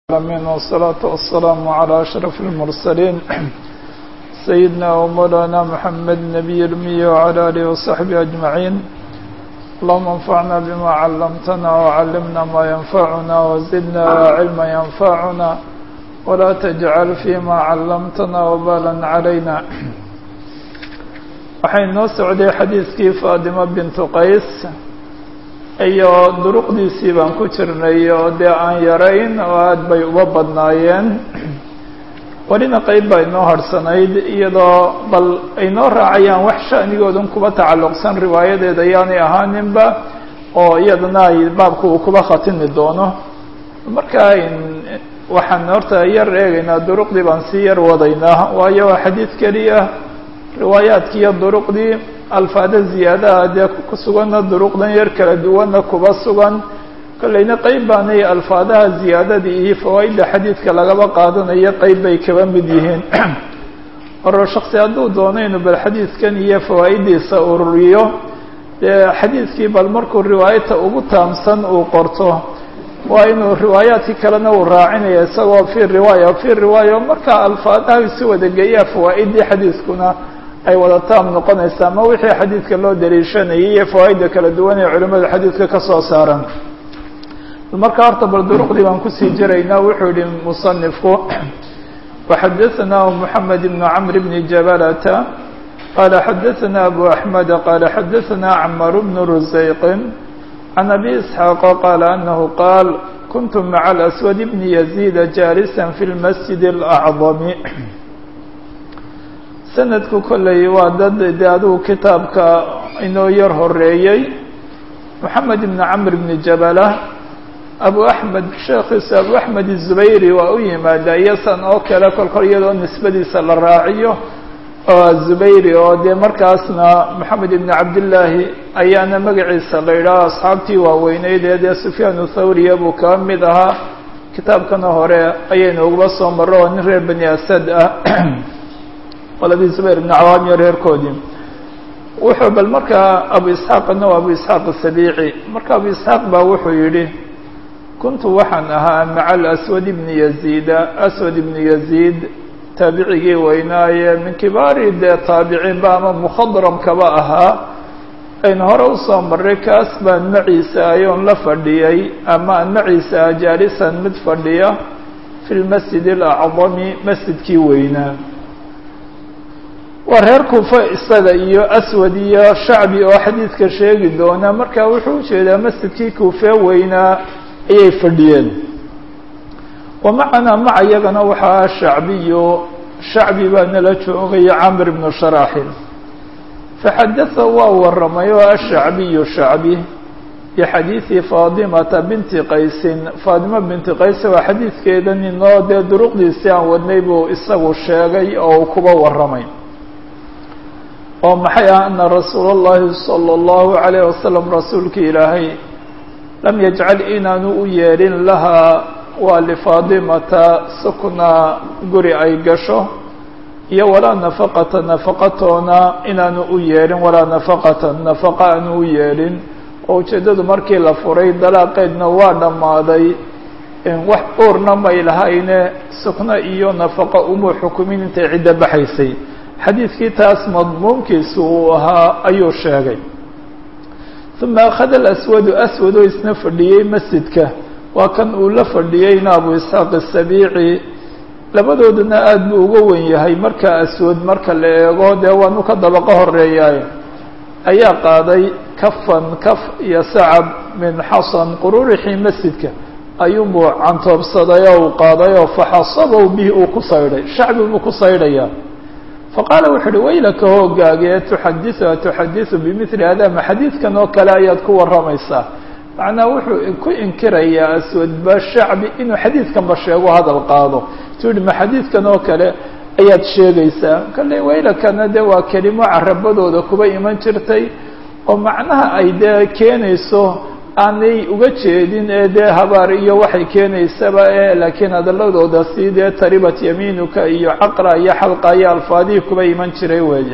العالمين والصلاة والسلام على أشرف المرسلين سيدنا ومولانا محمد نبي الأمي وعلى آله وصحبه أجمعين اللهم انفعنا بما علمتنا وعلمنا ما ينفعنا وزدنا علما ينفعنا ولا تجعل فيما علمتنا وبالا علينا waxay noo socday xadiiskii faadimo bintu qays iyo duruqdiisii baan ku jirnay oo dee aan yarayn oo aada bay uga badnaayeen welina qeyb baa inoo harhsanayd iyadoo bal ay noo raacayaan wax sha'nigoodan kuba tacalluqsan riwaayadeeda ayaanay ahaaninba oo iyadana ay baabka uu kuba khatimi doono marka waxaan horta yar eegaynaa duruqdii baan sii yar wadaynaa waayo waa xadiid keliya riwaayaadki iyo duruqdii alfaada ziyaadaha dee ku suganna duruqdan yar kala duwanna kuba sugan kollayna qeyb baanay alfaadaha ziyaadadii iyo fawaaidda xadiidka lagaba qaadanayo qeyb bay kaba mid yihiin oro shaksi hadduu doono inuu bal xadiidkan iyo fawaaiddiisa ururiyo dee xadiidkii bal markuu riwaayata ugu taamsan uu qorto waa inuu riwaayaadkii kalena uu raacinaya isagoo fi riwaaya fi riwaaya markaa alfaadaha isu wadageeyaa fawaa'iddii xadiiskuna ay wada taam noqonaysa ama wixii xadiidka loo daliishanayay iyo fawaaidda kala duwan ee culimada xadiidka ka soo saaran marka horta bal duruqdii baan kusii jiraynaa wuxuu yihi musanifku waxadaثanah moxamed ibn camr bni jabalata qala xadaثana abu axmed qala xadaثana cmar bn rusayqin can abi isxaaq qaala anahu qaal kuntu maca alaswad bni yaziida jaalisa fi lmasjid اlacdami sanadku kolley waa dad de adigu kitaabka inoo yar horeeyey moxamed ibn camr bni jabala abu axmed sheekhiisa abu axmed izubayri waa u yimaada iyosan oo kale kolkol iyadoo nisbadiisa la raaciyo oo azubayri oo dee markaasna moxamed ibn cabdillaahi ayaana magaciisa la yidhaaho asxaabtii waaweyneyd ee dee sufyaan thawriya buu kaba mid ahaa kitaabkana hore ayaynu uguba soo marro oo nin reer bani asad ah qoladii zubayr ibn cawaam iyo reerkoodii wuxuu bal markaa abu isxaaqna waa abu isxaaq asabiici marka abu isxaaq baa wuxuu yidhi kuntu waxaan ahaa maca alaswad ibni yaziida aswad ibni yaziid taabicigii weynaaye min kibaari dee taabiciinba ama mukhadramkaba ahaa aynu hore usoo marray kaas baan maciisa ayoon la fadhiyey ama aan maciisa ah jaalisan mid fadhiya fi lmasjid alacdami masjidkii weynaa waa reer kuufa isaga iyo aswad iyo shacbi oo xadiidka sheegi doona marka wuxuu ujeedaa masjidkii kuufee weynaa ayay fadhiyeen wa macanaa maca iyagana waxaa shacbiyo shacbi baa nala joogaya camr ibnu sharaaxil faxadatha waa warramay oo ashacbiyu shacbi bixadiidi faadimata binti qaysin faadima binti qays waa xadiidkeedan inoo dee duruqdiisii aan wadnay buu isagu sheegay oo uu kuba warramay oo maxay ah ana rasuula اllahi salى اllahu عalayh wasalam rasuulki ilaahay lam yajcal inaanu u yeelin lahaa waa lifaadimata sukna guri ay gasho iyo walaa nafaqata nafaqatoona inaanu u yeelin walaa nafaqata nafaqa aanu u yeelin oo ujeeddadu markii la furay dalaaqeedna waa dhammaaday wax uurna may lahayne sukno iyo nafaqa umuu xukumin intay ciddo baxaysay xadiidkii taas madmuunkiisu uu ahaa ayuu sheegay uma akhada alaswadu aswad oo isna fadhiyey masjidka waa kan uu la fadhiyeyna abu isxaaq asabiici labadoodana aada buu uga wen yahay marka aswad marka la eego dee waanu ka dabaqo horeeyaay ayaa qaaday kafan kaf iyo sacab min xasan qururixii masjidka ayuunbuu cantoobsaday oo uu qaaday oo faxasabow bihi uu ku saydhay shacbi buu ku saydhayaa faqaala wuxu uhi waylaka hoogaagee tuxadisu tuxadisu bimili hada ma xadiidkan oo kale ayaad ku warramaysaa macnaa wuxuu ku inkirayaa aswadba shacbi inuu xadiidkanba sheego hadal qaado tu yihi ma xadiidkan oo kale ayaad sheegaysaa kale waylakana dee waa kelimo carabadooda kuba iman jirtay oo macnaha ay dee keenayso aanay uga jeedin ee dee habaar iyo waxay keenaysaba e laakiin hadaladooda si dee taribat yamiinuka iyo caqra iyo xalqa iyo alfaadihii kuba iman jiray weeye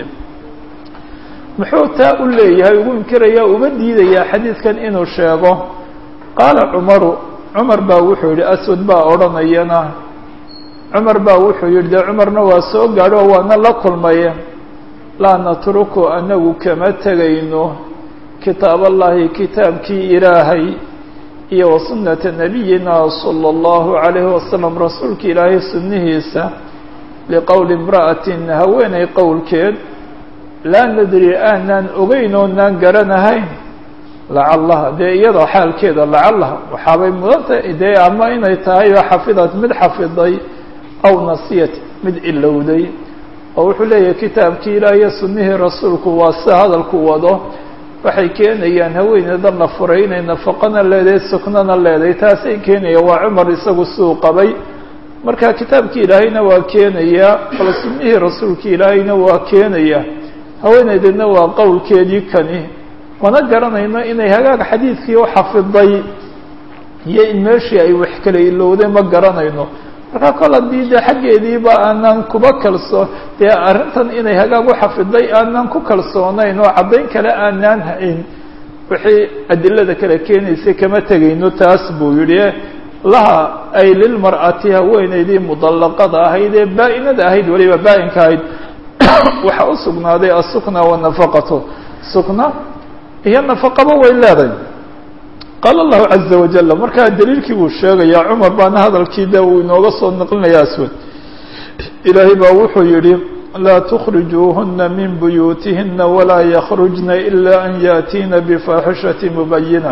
muxuu taa u leeyahay ugu inkiraya uga diidayaa xadiidkan inuu sheego qaala cumaru cumar baa wuxuu yidhi aswad baa odhanayana cumar baa wuxuu yidhi dee cumarna waa soo gaadho oo waana la kulmaya laa natruku anagu kama tegayno kitaaballaahi kitaabkii ilaahay iyo wa sunnata nabiyina sala allahu calayhi wasalam rasuulka ilaahay sunnihiisa liqowli imra'atin haweenay qowlkeed laa nadri aanaan ogeyn oonaan garanahayn lacallaha dee iyadoo xaalkeeda lacallaha waxaabay mudantahay dee ama inay tahay oo xafidad mid xafiday aw nasiyat mid ilowday oo wuxuu leeyahay kitaabkii ilaah iyo sunnihii rasuulku waa sida hadalku wado waxay keenayaan haweeneyda la furay inay nafaqana leedahay suknana leedahay taasay keenaya waa cumar isagu suu qabay marka kitaabkii ilaahayna waa keenayaa bal sunnihii rasuulkii ilaahayna waa keenaya haweeneydana waa qowlkeedii kani mana garanayno inay hagaag xadiidkii u xafiday iyo in meeshii ay wax kala ilowday ma garanayno markaa kol haddii dee xaggeediiba aanaan kuba kalsoo dee arrintan inay hagaag u xafiday aanaan ku kalsoonayn oo caddayn kale aanaan hayn wixii adilada kale keenaysay kama tegayno taas buu yidhi laha ay lilmar'ati haweeneydii mudallaqada ahayd ee baa-inada ahayd weliba baa-inka ahayd waxaa u sugnaaday asukna wanafaqatu sukna iyo nafaqaba way leedahay qaala allahu caza wajala markaa daliilkii buu sheegayaa cumar baana hadalkii de uu inooga soo naqlinaya aswad ilaahay baa wuxuu yidhi laa tukhrijuuhuna min buyuutihina walaa yakhrujna ila an yaatiina bifaaxishati mubayina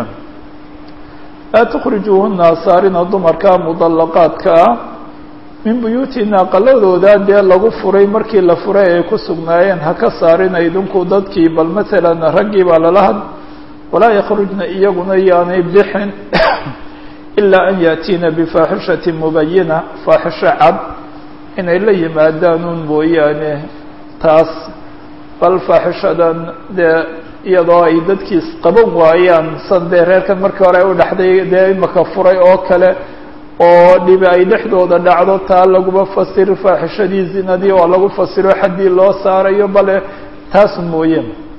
laa tukhrijuuhuna asaarina dumarka mudallaqaadka ah min buyuutina aqaladooda dee lagu furay markii la furay ay ku sugnaayeen ha ka saarina idinku dadkii bal maalan raggii baa lala had walaa yakhrujna iyaguna yaanay bixin ilaa an yaatiina bifaaxishati mubayina faaxisho cad inay la yimaadaanuun mooyaane taas bal faaxishadan dee iyadoo ay dadkiis qaban waayaan san dee reerkan markii hore ay u dhexday dee imaka furay oo kale oo dhibi ay dhexdooda dhacdo taa laguma fasiro faaxishadii zinadii oo lagu fasiro xaddii loo saarayo bale taas mooye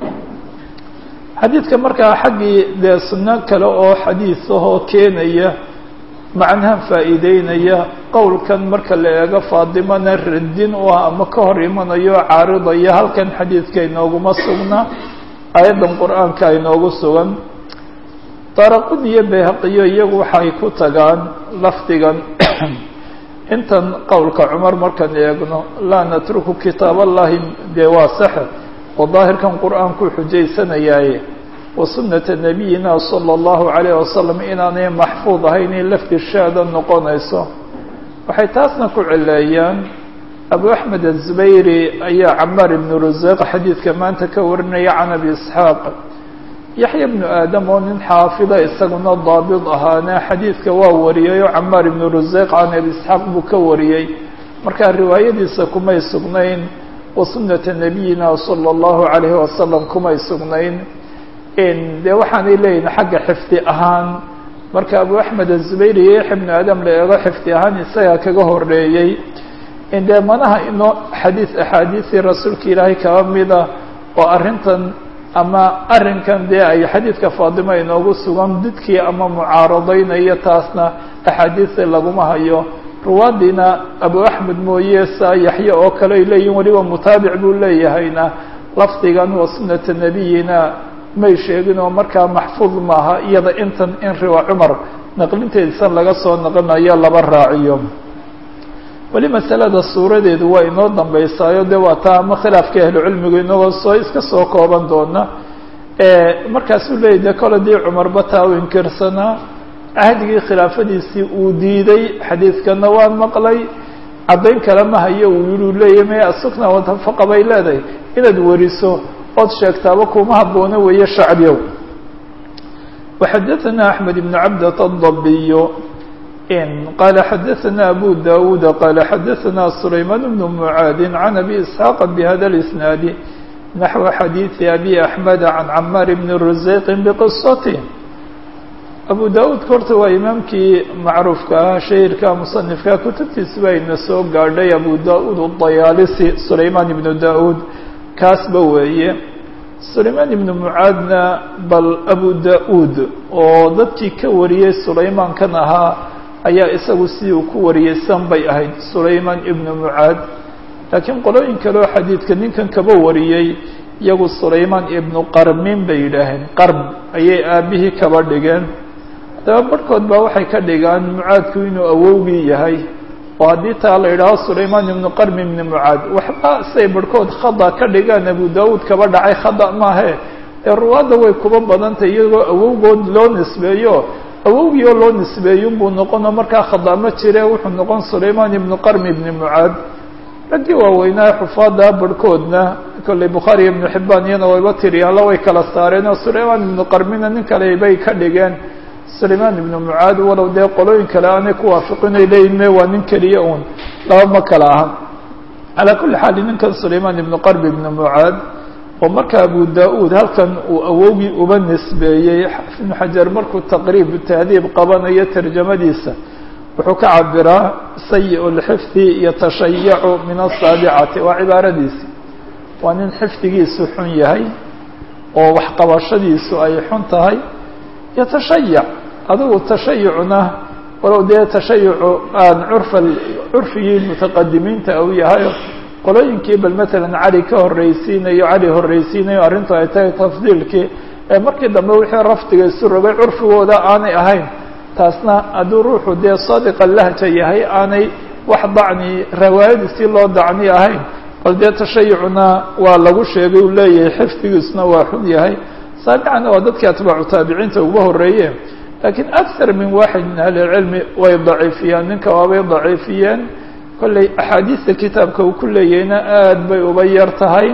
xadiidka markaa xaggii dee sunno kale oo xadiis ahoo keenaya macnahan faa'iideynaya qowlkan marka la eego faadimana radin u ah ama ka hor imanayo caaridaya halkan xadiidka inooguma sugna aayaddan qur-aanka inoogu sugan daraqud iyo bayhaqiyo iyagu waxay ku tagaan lafdigan intan qowlka cumar markaan eegno laa natruku kitaab allahi dee waa saxe oo daahirkan qur-aanku xujaysanayaaye wa sunnata nabiyina sala allahu calayh wasalam inaanay maxfuud ahayn in lafdi shaada noqonayso waxay taasna ku cileeyaan abu axmed azubayri ayaa camaar ibnu ruseeq xadiidka maanta ka warinaya can abi isxaaq yaxya bnu aadam oo nin xaafida isaguna daabid ahaana xadiidka waa wariyay oo camaar ibnu ruseeq can abi isxaaq buu ka wariyey markaa riwaayadiisa kumay sugnayn wa sunnata nabiyina sala allahu calayhi wasalam kumay sugnayn dee waxaanay leeyihin xagga xifdi ahaan marka abu axmed azubayr iyo yaxya bnu aadam la eego xifdi ahaan isagaa kaga horeeyey dee manaha inoo xadiis axaadiisii rasuulka ilaahay kaba mida oo arrintan ama arrinkan dee ay xadiidka faadima inoogu sugan didkii ama mucaaradaynaya taasna axaadiista laguma hayo ruwaadiina abu axmed mooye saa yaxye oo kale ay leeyihin weliba mutaabic buu leeyahayna lafdigan wa sunnata nabiyina may sheegin oo markaa maxfuud maaha iyada intan in riwa cumar naqlinteedisan laga soo naqlinayo laba raaciyo weli masalada suuradeedu waa inoo dambeysaayo de waa taa ama khilaafka ahlucilmigu inagoo soo iska soo kooban doona markaasuu leeyay de kole dii cumarba taa u inkirsanaa cahdigii khilaafadiisii uu diiday xadiidkana waan maqlay caddayn kale ma hayo uu yihi u leeyahy maya asukna watafaqa bay leedahay inaad wariso ood sheegtaaba kuma habboona weeye shacbiyow وxadaثna أحmed بن cabdة الضabiy qala xadaثna abu dawuud qala xadaثna سulayman بن mعaad عan abi isحاaq bhada الإsnaad naxو xadiiثi abi أحmed عan camaar bn rusayq bqiصatه abu dawuud horta waa imaamkii macruufka ah shahirka musanifka kutubtiisa ba ina soo gaadhay abu da-uud الdayaalisi sulayman ibnu da-uud kaasba weeye sulaymaan ibnu mucaadna bal abu da-uud oo dadkii ka wariyey sulaymaankan ahaa ayaa isagu sidii uu ku wariyey san bay ahayd sulaymaan ibnu mucaad laakiin qolooyin kale oo xadiidka ninkan kaba wariyey iyagu sulaymaan ibnu qarmin bay yidhaaheen qarm ayay aabihii kaba dhigeen haddaba barhkood baa waxay ka dhigaan mucaadku inuu awowgii yahay oo haddii taa la yidhaaho sulaymaan ibnu qarmi ibni mucaad waxba say barhkood khada ka dhigaan abu daawuud kaba dhacay khada maahe ee ruwaadda way kuba badantay iyagoo awowgood loo nisbeeyo awowgii oo loo nisbeeyo unbuu noqonoo markaa khada ma jire wuxuu noqon sulaymaan ibnu qarmi ibni mucaad raggii waaweynaa xufaada barhkoodna kolley bukhaari iyo ibnu xibbaan iyana wayba tiriyaanla way kala saareen oo sulaymaan ibnu qarmina nin kale bay ka dhigeen sulaymaan ibnu mucaad walow dee qolooyin kale aanay ku waafiqinay leeyihin me waa nin keliya uun laba ma kala aha calaa kulli xaal ninkan sulaymaan ibnu qarbi ibnu mucaad oo marka abu da-uud halkan uu awowgii uba nisbeeyey xaafid ibnu xajar markuu taqriib tahdiib qabanayo tarjamadiisa wuxuu ka cabiraa sayi lxifdi yatashayacu min asaabicati waa cibaaradiisi waa nin xifdigiisu xun yahay oo waxqabashadiisu ay xun tahay yatashayac adigu tashayucna walow dee tashayucu aan curfa curfigii mutaqadimiinta u yahay qolooyinkii bal matalan cali ka horreysiinayo cali horreysiinayo arrintu ay tahay tafdiilkii ee markii dambe wixii rafdiga isu rogay curfigooda aanay ahayn taasna hadduu ruuxu dee sadiqa lahja yahay aanay wax dacni rawaayadiisii loo dacni ahayn bal dee tashayucna waa lagu sheegay uu leeyahay xifdigiisuna waa xun yahay saabicana waa dadkii atbaacu taabiciinta uga horreeye laakiin akar min waaxid min ahli lcilmi way daciifiyeen ninka waabay daciifiyeen kolley axaadiista kitaabka uu ku leeyahayna aad bay uba yar tahay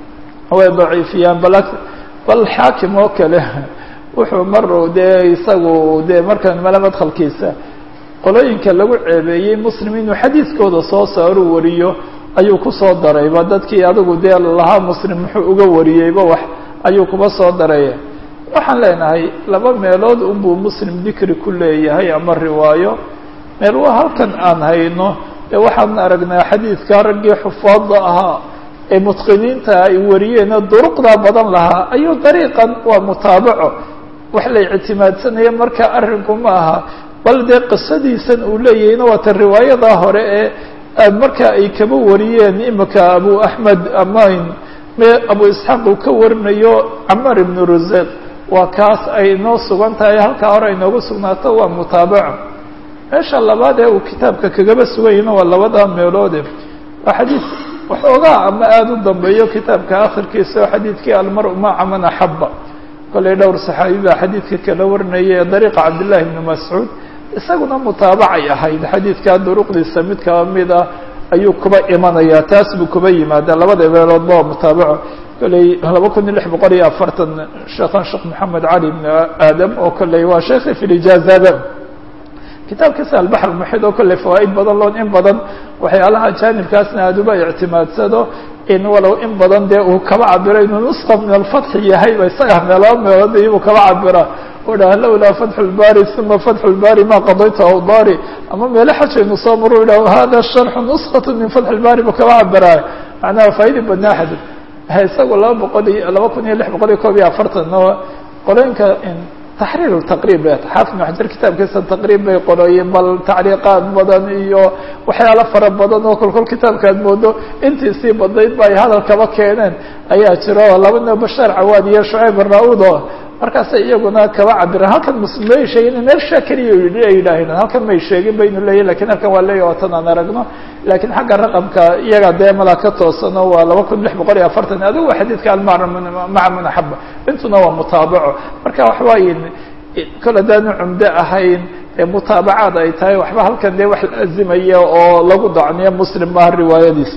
way daciifiyaan bal bal xaakim oo kale wuxuu mar dee isagu dee markan male madkhalkiisa qolooyinka lagu ceebeeyey muslim inuu xadiidkooda soo saaru wariyo ayuu kusoo darayba dadkii adigu dee lahaa muslim muxuu uga wariyeyba wax ayuu kuba soo daraya waxaan leenahay laba meelood unbuu muslim dikri ku leeyahay ama riwaayo meel waa halkan aan hayno ee waxaan aragnaa xadiidka raggii xufaadda ahaa ee mutqiniinta ay wariyeena duruqdaa badan lahaa ayuu dariiqan waa mutaabaco wax la ictimaadsanaya marka arrinku ma aha bal dee qisadiisan uu leeyahayna waa ta riwaayadaa hore ee marka ay kaba wariyeen imika abu axmed amain me abu isxaaq uu ka warinayo camar ibnu ruseq waa kaas ay inoo sugan tahay halkaa hore inoogu sugnaato waa mutaabaco meesha labaad ee uu kitaabka kagaba suganyahna waa labadaa meeloode waa xadiid waxoogaa ama aada u dambeeyo kitaabka akhirkiisa oo xadiidkii almar-u maca man axaba kollay dhowr saxaabi baa xadiidka kala warinaya ee dariiqa cabdillahi ibni mascuud isaguna mutaabacay ahayd xadiidkaa duruqdiisa mid kaba mid ah ayuu kuba imanayaa taas buu kuba yimaadaa labada meeloodba waa mutaabaco kolley laba kun iyo lix boqol iyo afartan sheekhan sheekh maxamed cali ibn aadam oo kolley waa sheekhi fi lijaazada kitaabkiisa albaxr muxid oo kolley fawaaid badan loon in badan waxyaalaha jaanibkaasna aada uba ictimaadsado in walow in badan dee uu kaba cabiro inuu nusqa min alfatxi yahayba isaga meelaba meelood iyuu kaba cabira u dhaha lawlaa fatxu lbari uma fatxu lbari ma qadaytu awdari ama meelo xajaynu soo maru idhah hada sharxu nusqat min fatxi lbari buu kaba cabiraayo macnaha faa'idi badnaa xadid isagu laba boqol iyo laba kun iyo lix boqol iyo koob iyo afartan qolooyinka taxriir taqriib xaafid ibn xajar kitaabkiisa taqriib bay qorooyeen bal tacliiqaad badan iyo waxyaalo fara badan oo kolkol kitaabka aad moodo intii sii badayd ba ay hadal kaba keeneen ayaa jiro labana bashaar cawaad iyo shucayb arnaud oo markaasay iyaguna kaba cabireen halkan muslim may sheegin meel shaa keliya ay yidhaaheen halkan may sheegin baynu leeyahy lakin halkan waa leeyahy watan aan aragno lakiin xagga raqamka iyaga dee mala ka toosano waa laba kun lix boqol iyo afartan adigu waa xadiidka almaca man axaba intuna waa mutaabaco marka waxawaaye kol haddaanu cumdo ahayn ee mutaabacaad ay tahay waxba halkan dee wax laazimaya oo lagu dacniyo muslim maaha riwaayadiisa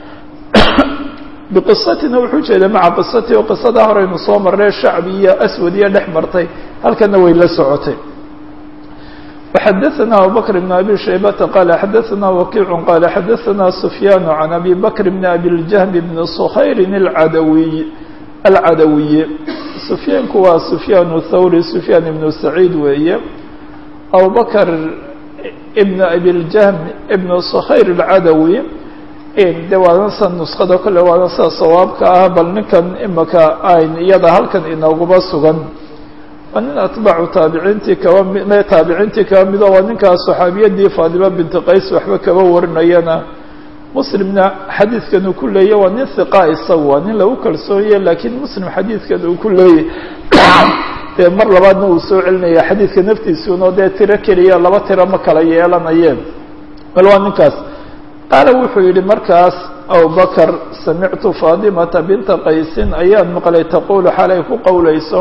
biqisatina wuxuu jeeda maca qisati oo qisadaa horeynu soo marnay shacbi iyo aswad iyo dhex martay halkana way la socotay وxadثna abubكر بن abي شhaybةa qال xadثna وkiع qال xadثna سfyاn عan abي bكر بن abي الجهم بن صkhayr العadوي الcadawiي سfyaanku waa سfyاn الthawrي سfyاn بن سacيid weeye abubكر بن abي الجهم بن صkhayr الcadaوي de waana sa nuskada kolle waana sida sawaabka ah bal ninkan imaka ayn iyada halkan inooguba sugan waa nin atbaacu taabiciintii kaba mi taabiciintii kaba mido waa ninkaas saxaabiyadii faadima binti qays waxba kaba warinayana muslimna xadiidkan uu ku leeya waa nin hiqa isagu waa nin lagu kalsoonye laakiin muslim xadiidkan uu ku leeyay dee mar labaadna uu soo celinaya xadiidka naftiisuno dee tiro keliya laba tiro ma kala yeelanayeen bal waa ninkaas qaala wuxuu yihi markaas abubakr samictu faadimata binta qaysin ayaan maqlay taqulu xalay ku qowlayso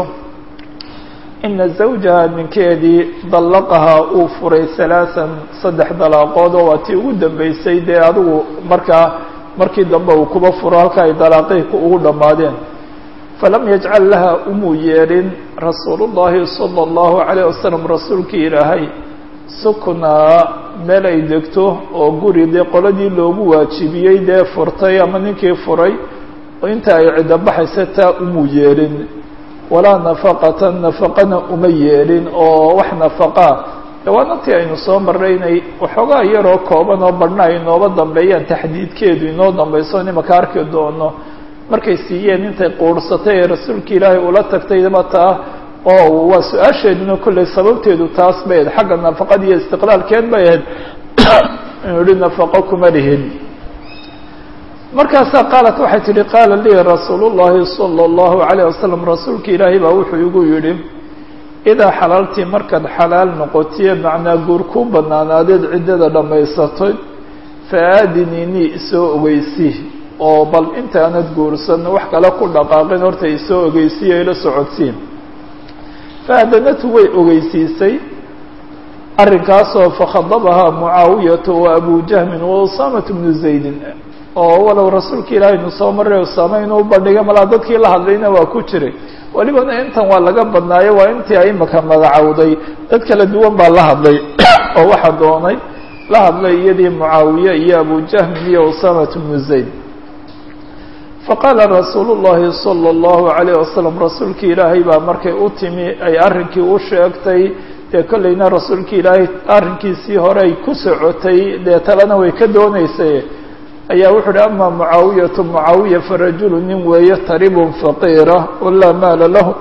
ina zawjaha ninkeedii dallaqahaa uu furay halaaثan saddex dalaaqood oo waa tii ugu dambeysay dee adigu markaa markii dambe uu kuba furo halka ay dalaaqihii ugu dhammaadeen falam yajcal laha umuu yeelin rasuulu llahi salى اllahu عalayه wasalam rasuulkii ilaahay suknaa meel ay degto oo guri dee qoladii loogu waajibiyey dee furtay ama ninkii furay oo inta ay ciddo baxaysa taa umuu yeelin walaa nafaqatan nafaqana uma yeelin oo wax nafaqaa dawaanantii aynu soo marray inay waxoogaa yaroo kooban oo badhna ay nooba dambeeyaan taxdiidkeedu inoo dambayso nimaka arki doono markay siiyeen intay quursatay ee rasuulka ilaahay ula tagtaydaba taa oo waa su-aasheeduna kolley sababteedu taas bay ahayd xagga nafaqada iyo istiqlaalkeed bay ahayd inuu yihi nafaqo kuma lihin markaasaa qaalat waxay tihi qaala lii rasuulu llahi salى اllahu عalayه wasalam rasuulka ilaahay baa wuxuu igu yidhi idaa xalaaltii markaad xalaal noqotiye macnaa guur ku banaanaadeed ciddada dhammaysatay faaadiniinii isoo ogeysi oo bal intaanad guursan wax kale ku dhaqaaqin horta isoo ogeysiyo ila socodsiin faadanatu way ogeysiisay arrinkaasoo fakhadabahaa mucaawiyatu wa abu jahmin wa usaamatu bnu zaydin oo walow rasuulka ilaahay nu soo maray usaame inuu bandhigay malaa dadkii la hadlayna waa ku jiray welibana intan waa laga badnaayo waa intii ay imaka magacowday dad kala duwan baa la hadlay oo waxaa doonay la hadlay iyadii mucaawiye iyo abu jahmin iyo usaamatu bnu zayd faqaala rasuulu llahi salى اllahu عalayه wasalam rasuulki ilaahay baa markay u timi ay arrinkii u sheegtay dee kollayna rasuulki ilaahay arrinkiisii hore ay ku socotay dee talena way ka dooneysay ayaa wuxuu uhi ama mucaawiyatu mucaawiya farajulu nin weeye taribun faqiira oo laa maala lahu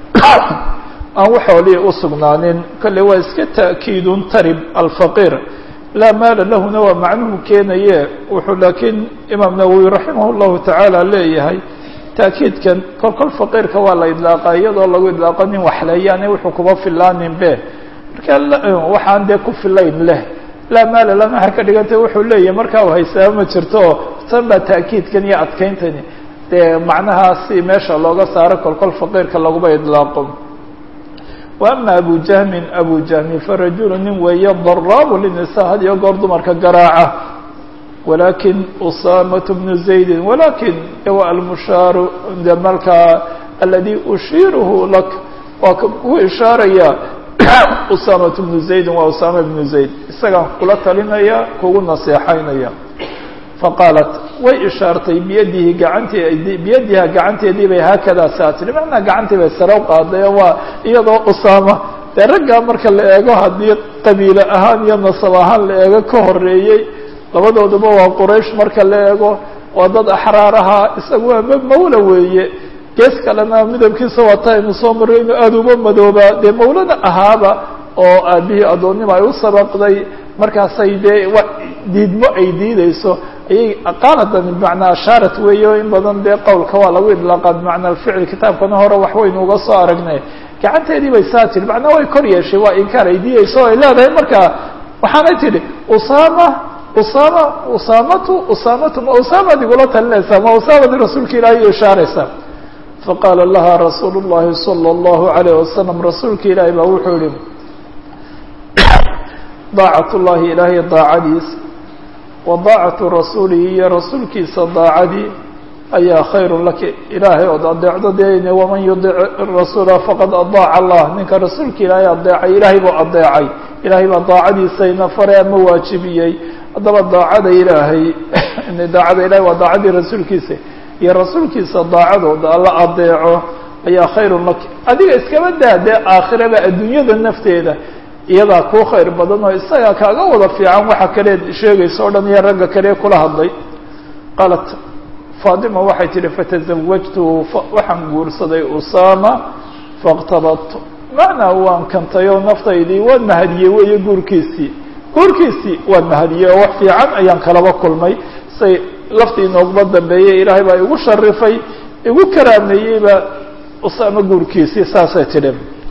aan waxoolii u sugnaanin kolley waa iska ta'kiidun tarib alfaqiir laa maala lahuna waa macnuhu keenaye wuxuu laakiin imaam nawowi raximah llahu tacaala leeyahay taakiidkan kol kol faqiirka waa la idlaaqa iyadoo lagu idlaaqo nin waxleeyaane wuxuu kuma filaanin be marka waxaan dee ku filayn leh laa maala lana har ka dhigantay wuxuu leeyahay markaa u haysaa ma jirto tan baa taakiidkan iyo adkayntani dee macnahaasi meesha looga saaro kol kol faqiirka laguma idlaaqo wa ama abu jahmin abu jahmin farajulu nin weeye daraabu linisa had iyo goor dumarka garaaca walakin usaamatu bnu zaydin walakin wa almushaaru de markaa aladi ushiiruhu lak waa ku ishaaraya usaamatu bnu zaydin waa usaama bnu zayd isagaan kula talinaya kugu naseexaynaya faqaalat way ishaartay biyadihi gacanteed biyadiha gacanteedii bay haakadaa saa tiri macnaa gacantii bay sare u qaaday oo waa iyadoo usaama dee raggaa marka la eego haddii qabiile ahaan iyo nasab ahaan la eego ka horeeyey labadooduba waa quraysh marka la eego waa dad axraar ahaa isagu waa mawla weeye gees kalena midabkiisa waata aynu soo marray inuu aada uba madoobaa dee mawlana ahaaba oo aabihii addoonnimo ay u sabaqday markaasay dee wa diidmo ay diideyso ayay qaaladan bimacnaa ashaarat weeye o in badan dee qowlka waa lagu idlaaqa bimacnaa alficil kitaabkana hore waxwaynu uga soo aragnay gacanteedii bay saa tiri macnaa way kor yeeshay waa inkaar ay diideyso o ay leedahay markaa waxaanay tidhi usaama usaama usaamatu usaamatu ma usaamaad igula talinaysaa ma usaamadi rasuulka ilaahay ishaaraysaa faqaala laha rasuulu llahi salى اllahu alayh wasalam rasuulka ilaahay baa wuxuu yihi daacat llahi ilaahay daacadiis wa daacatu rasuulihi iyo rasuulkiisa daacadii ayaa khayru laki ilaahay ood adeecdo dee waman yudic rasuula faqad adaaca allah ninka rasuulka ilaahay adeecay ilaahay buu adeecay ilaahay baa daacadiisayna faray ama waajibiyey haddaba daacada ilaahay daacada ilahay waa daacadii rasuulkiisa iyo rasuulkiisa daacadooda alla adeeco ayaa khayrun laki adiga iskaba daa dee aakhiraba adduunyada nafteeda iyadaa kuu khayr badan oo isagaa kaaga wada fiican waxa kaleed sheegaysa o dhan iyo ragga kale kula hadlay qaalat faatima waxay tihi fatazawajtu waxaan guursaday usaama faاqtabadtu macnaa waan kantay oo naftaydii waan mahadiyey weeye guurkiisii guurkiisii waan mahadiyey oo wax fiican ayaan kalaba kulmay say laftii inooguma dambeeyey ilaahay baa igu sharifay igu karaameeyeyba usaama guurkiisii saasay tidhi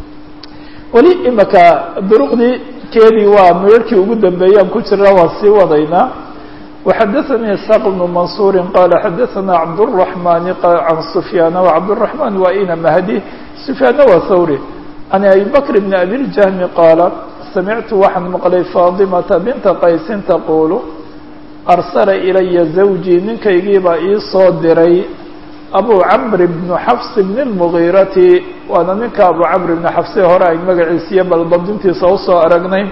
weli imaka duruqdii keedii waa meerhkii ugu dambeeyaan ku jirna waan sii wadaynaa وxadaثnي isحاq بن maنصuuri qala xadaثna cabdالرaحmani can سfyaan وcabdالرaحman waa ina mahdi سfyaanna waa thawri can abi bkr بn abi الjahmi qaala samictu waxaan maqlay faadimata binta qaysin taqulu arsala ilaya zawjii ninkaygiibaa ii soo diray abu camr bn xafs bn الmgiirati waana ninka abu camr bn xafse hore ay magaciisiyo baldabdintiisa usoo aragnay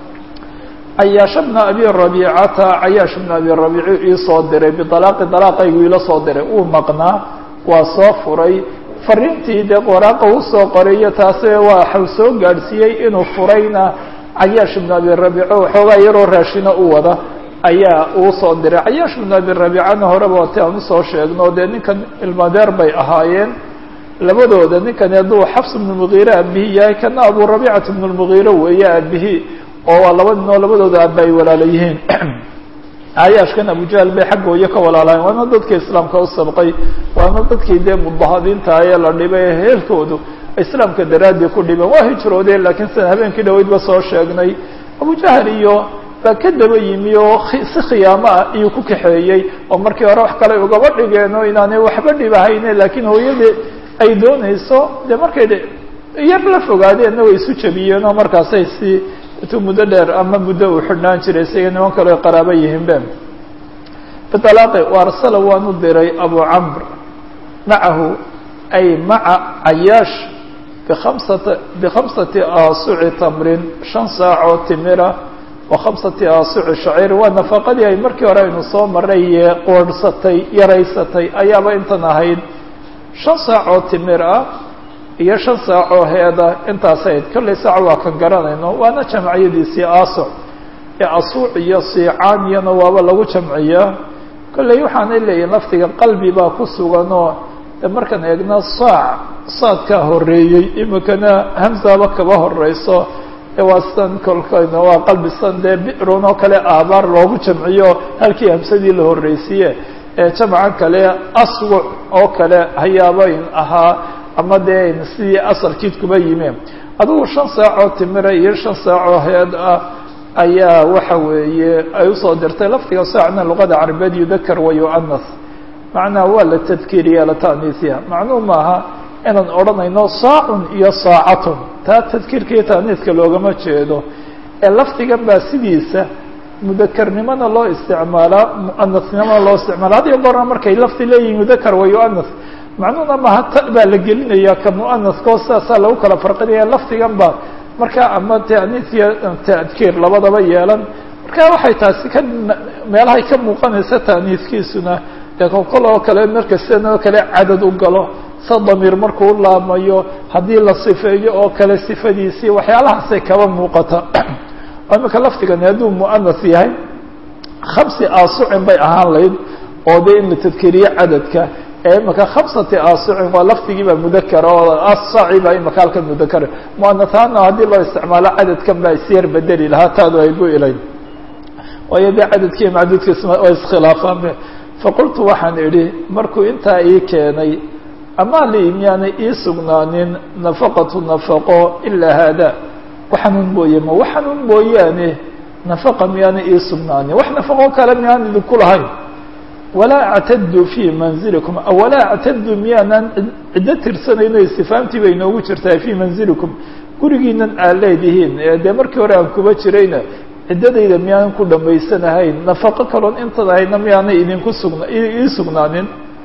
cayaash bna abi rabiicata cayaash bna abi rabiici ii soo diray bialaaqi dalaaqaygu ila soo diray uu maqnaa waa soo furay fariintii dee waraaqa usoo qoray iyo taase waxau soo gaadhsiiyey inuu furayna cayaash bna abi rabiico waxoogaa yaroo raashina u wada ayaa uu soo diray cayaash bna abi rabiicana horeba wati aan usoo sheegno dee ninkan ilmadeer bay ahaayeen labadooda ninkani hadduu xafs bnu mugiire aabihi yahay kana abu rabiicata bnu lmugiire weeye aabihi oo waa laba nin oo labadooda aaba ay walaala yihiin caayaashkan abujahl bay xagga hooyo ka walaalahayn waana dadkii islaamka u sabqay waana dadkii dee mudahadiinta ee la dhibay ee heelkoodu islaamka daraadii ku dhiban waa hijroodeen laakiin sidan habeenkii dhaweydba soo sheegnay abujahl iyo baa ka daba yimi oo si khiyaamo ah iyuu ku kaxeeyey oo markii hore wax kale ugaba dhigeen oo inaanay waxba dhibahayne laakiin hooyadii ay doonayso dee markay yar la fogaadeenna way isu jabiyeen oo markaasay si intuu muddo dheer ama muddo uu xidhnaan jiray isaga niman kale qaraabo yihiin be bialaaqi waarsala waan u diray abu camr macahu ay maca cayaash bikamsata bikhamsati aasuci tamrin shan saacoo timira wa khamsati aasuci shaciir waa nafaqadii ay markii hore aynu soo maray ee qoorhsatay yaraysatay ayaaba intan ahayd shan saacoo timir ah iyo shan saacoo heeda intaas ahayd kollay saac waa kan garanayno waana jamciyadiisii asuc ee asuuc iyo siicaan iyona waaba lagu jamciyaa kollay waxaanay leeyihin lafdiga qalbi baa ku suganoo de markaan eegna saac saadkaa horeeyey imikana hamzaba kaba horeyso ee waa san kolkayna waa qalbi san dee bicrun oo kale aabaar loogu jamciyo halkii hamsadii la horreysiye ee jamcan kale aswuc oo kale hayaabayn ahaa ama dee sidii asalkiid kuba yimi adugu shan saacoo timira iyo shan saacoo heed ah ayaa waxa weeye ay usoo dirtay lafdiga saacna luqada carabeed yudakar wa yuanas macnaha waa la tadkiiriya la ta'niisiya macnuhu maaha inaan odhanayno saacun iyo saacatun taa tadkiirka iyo ta'niiska loogama jeedo ee lafdigan baa sidiisa mudakarnimona loo isticmaalaa muanasnimona loo isticmaala had iyo goorna markay lafdi leeyihin mudakar wa yuanas macnuhuna maha ta baa la gelinaya ka muanaskao sidaasaa lagu kala farqinaya lafdigan ba marka ama ta'niis iyo tadkiir labadaba yeelan marka waxay taasi ka meelahay ka muuqanaysa ta'niiskiisuna dee kokol oo kale marka sidan oo kale cadad u galo sa damiir markuu laamayo haddii la sifeeyo oo kale sifadiisii waxyaalahaasay kaba muuqata oo imika lafdigani hadduu muanas yahay khamsi aasucin bay ahaan layd oo dee in la tadkiriyo cadadka ee imika khamsati aasucin waa lafdigiiba mudakara oo asaci baa imika halkan mudakara muanasaana haddii loo isticmaalo cadadkan baa isyar bedeli lahaa taadu ay bu ilayn waayo dee cadadkii macduudka waa iskhilaafaan faqultu waxaan idhi markuu intaa ii keenay amaa li miyaanay ii sugnaanin nafaqatu nafaqo ilaa haada waxanuun mooye ma waxanuun mooyaane nafaqa miyaanay ii sugnaanin wax nafaqo kale miyaan idinku lahayn walaa actadu fii manzilikum walaa actadu miyaanan ciddo tirsanayno istifaamtii bay inoogu jirtaa fii manzilikum gurigiinan aad leedihiin dee markii hore aan kuba jirayna ciddadayda miyaanan ku dhamaysanahayn nafaqo kaloon intan ahayna miyaanay idinku sugna ii sugnaanin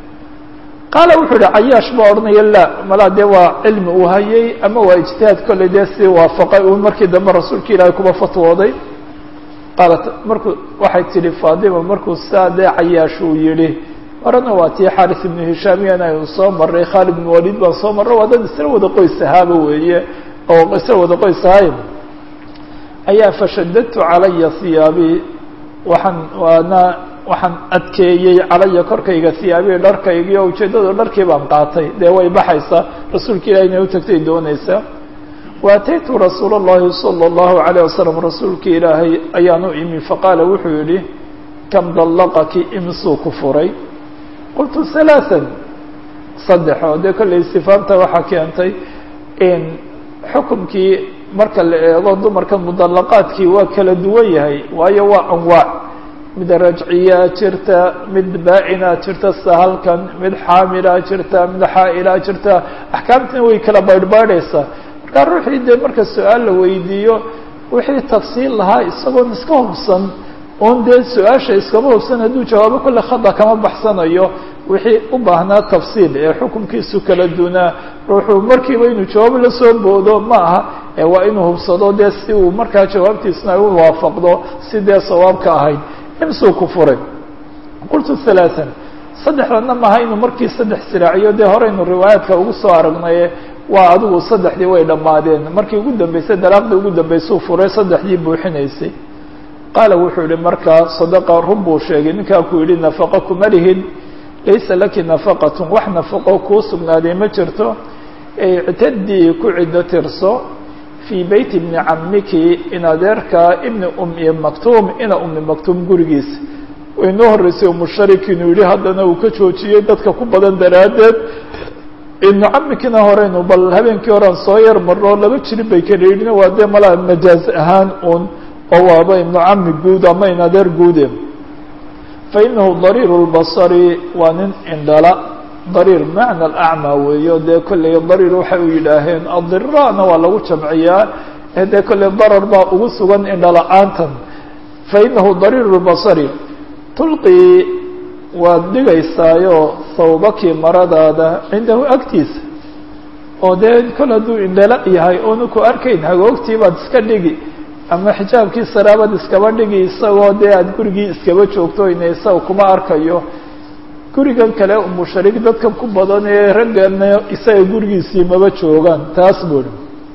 qaala wuxuu ihi cayaash baa odhanaya la malaa dee waa cilmi uu hayay ama waa ijtihaad kolley dee si waafaqay uun markii dambe rasuulka ilaahay kuba fatwooday qaalat markuu waxay tidhi faadima markuu saa dee cayaash uu yidhi horena waa tii xaris ibnu hishaamiyan aynu soo marray khaalid ibnu waliid baan soo marray waa dad isla wada qoys ahaaba weeye oo isla wada qoys ahay ayaa fashadadtu calaya hiyaabii waxaan waana waxaan adkeeyey calaya korkayga hiyaabii dharkaygii oo ujeeddadu dharkii baan qaatay dee way baxaysaa rasuulka ilahi inay u tagtay doonaysaa waataytu rasuul اllahi salى اllahu عalيه wasalam rasuulka ilaahay ayaan u imi faqaala wuxuu yihi kam dallaqaki imsuu ku furay qultu halaaثan saddex oo dee kollay istifaamta waxaa keentay in xukumkii marka la eego dumarka mudallaqaadkii waa kala duwan yahay waayo waa anwaac mid rajciyaa jirta mid baa-inaa jirta sahalkan mid xaamilaa jirta mid xaa-ilaa jirta axkaamtina way kala baydhbaydhaysaa markaa ruuxii dee marka su-aal la weydiiyo wixii tafsiil lahaa isagoon iska hubsan oon dee su-aasha iskama hubsan hadduu jawaabo kolle khada kama baxsanayo wixii u baahnaa tafsiil ee xukunkiisu kala dunaa ruuxuu markiiba inuu jawaab la soo boodo ma aha ee waa inuu hubsado dee si uu markaa jawaabtiisna u waafaqdo si dee sawaabka ahayd imsuu ku furay qultu halaaثan saddexdana maaha inuu markii saddex siraaciyo dee horeynu riwaayaadka ugu soo aragnaye waa adigu saddexdii way dhammaadeen markii ugu dambeysay dalaaqdii ugu dambeysuu furay saddexdii buuxinaysay qaala wuxuu yihi markaa sadaqa run buu sheegay ninkaa ku yidhi nafaqa kuma lihid laysa laki nafaqatun wax nafaqo kuu sugnaaday ma jirto ictadii ku ciddo tirso fii beyti bni camiki in adeerkaa ibni umi maktuum ina umi maktuum gurigiisa way noo horreysay umusharik inuu yihi haddana uu ka joojiyey dadka ku badan daraaddeed ibnu camikina horeynu bal habeenkii horean soo yar marno laba jirin bay kala yidhin waa dee malaa majaaz ahaan un oo waaba ibnu cami guud ama in adeer guude fa inahu dariir lbasari waa nin indhala dariir macna alacmaa weeyo dee kolley dariir waxay u yidhaaheen adirana waa lagu jamciyaa ee dee kolley darar baa ugu sugan indhala-aantan fa inahu dariir lbasari tulqii waad dhigaysaayo sawbakii maradaada cindahu agtiisa oo dee kol hadduu indhala yahay oonu ku arkayn hagoogtii baad iska dhigi ama xijaabkii saraabaad iskaba dhigi isagoo dee aada gurigii iskaba joogto ina isaga kuma arkayo gurigan kale umusharig dadkan ku badan ee raggana isaga gurigiisii maba joogaan taas buuri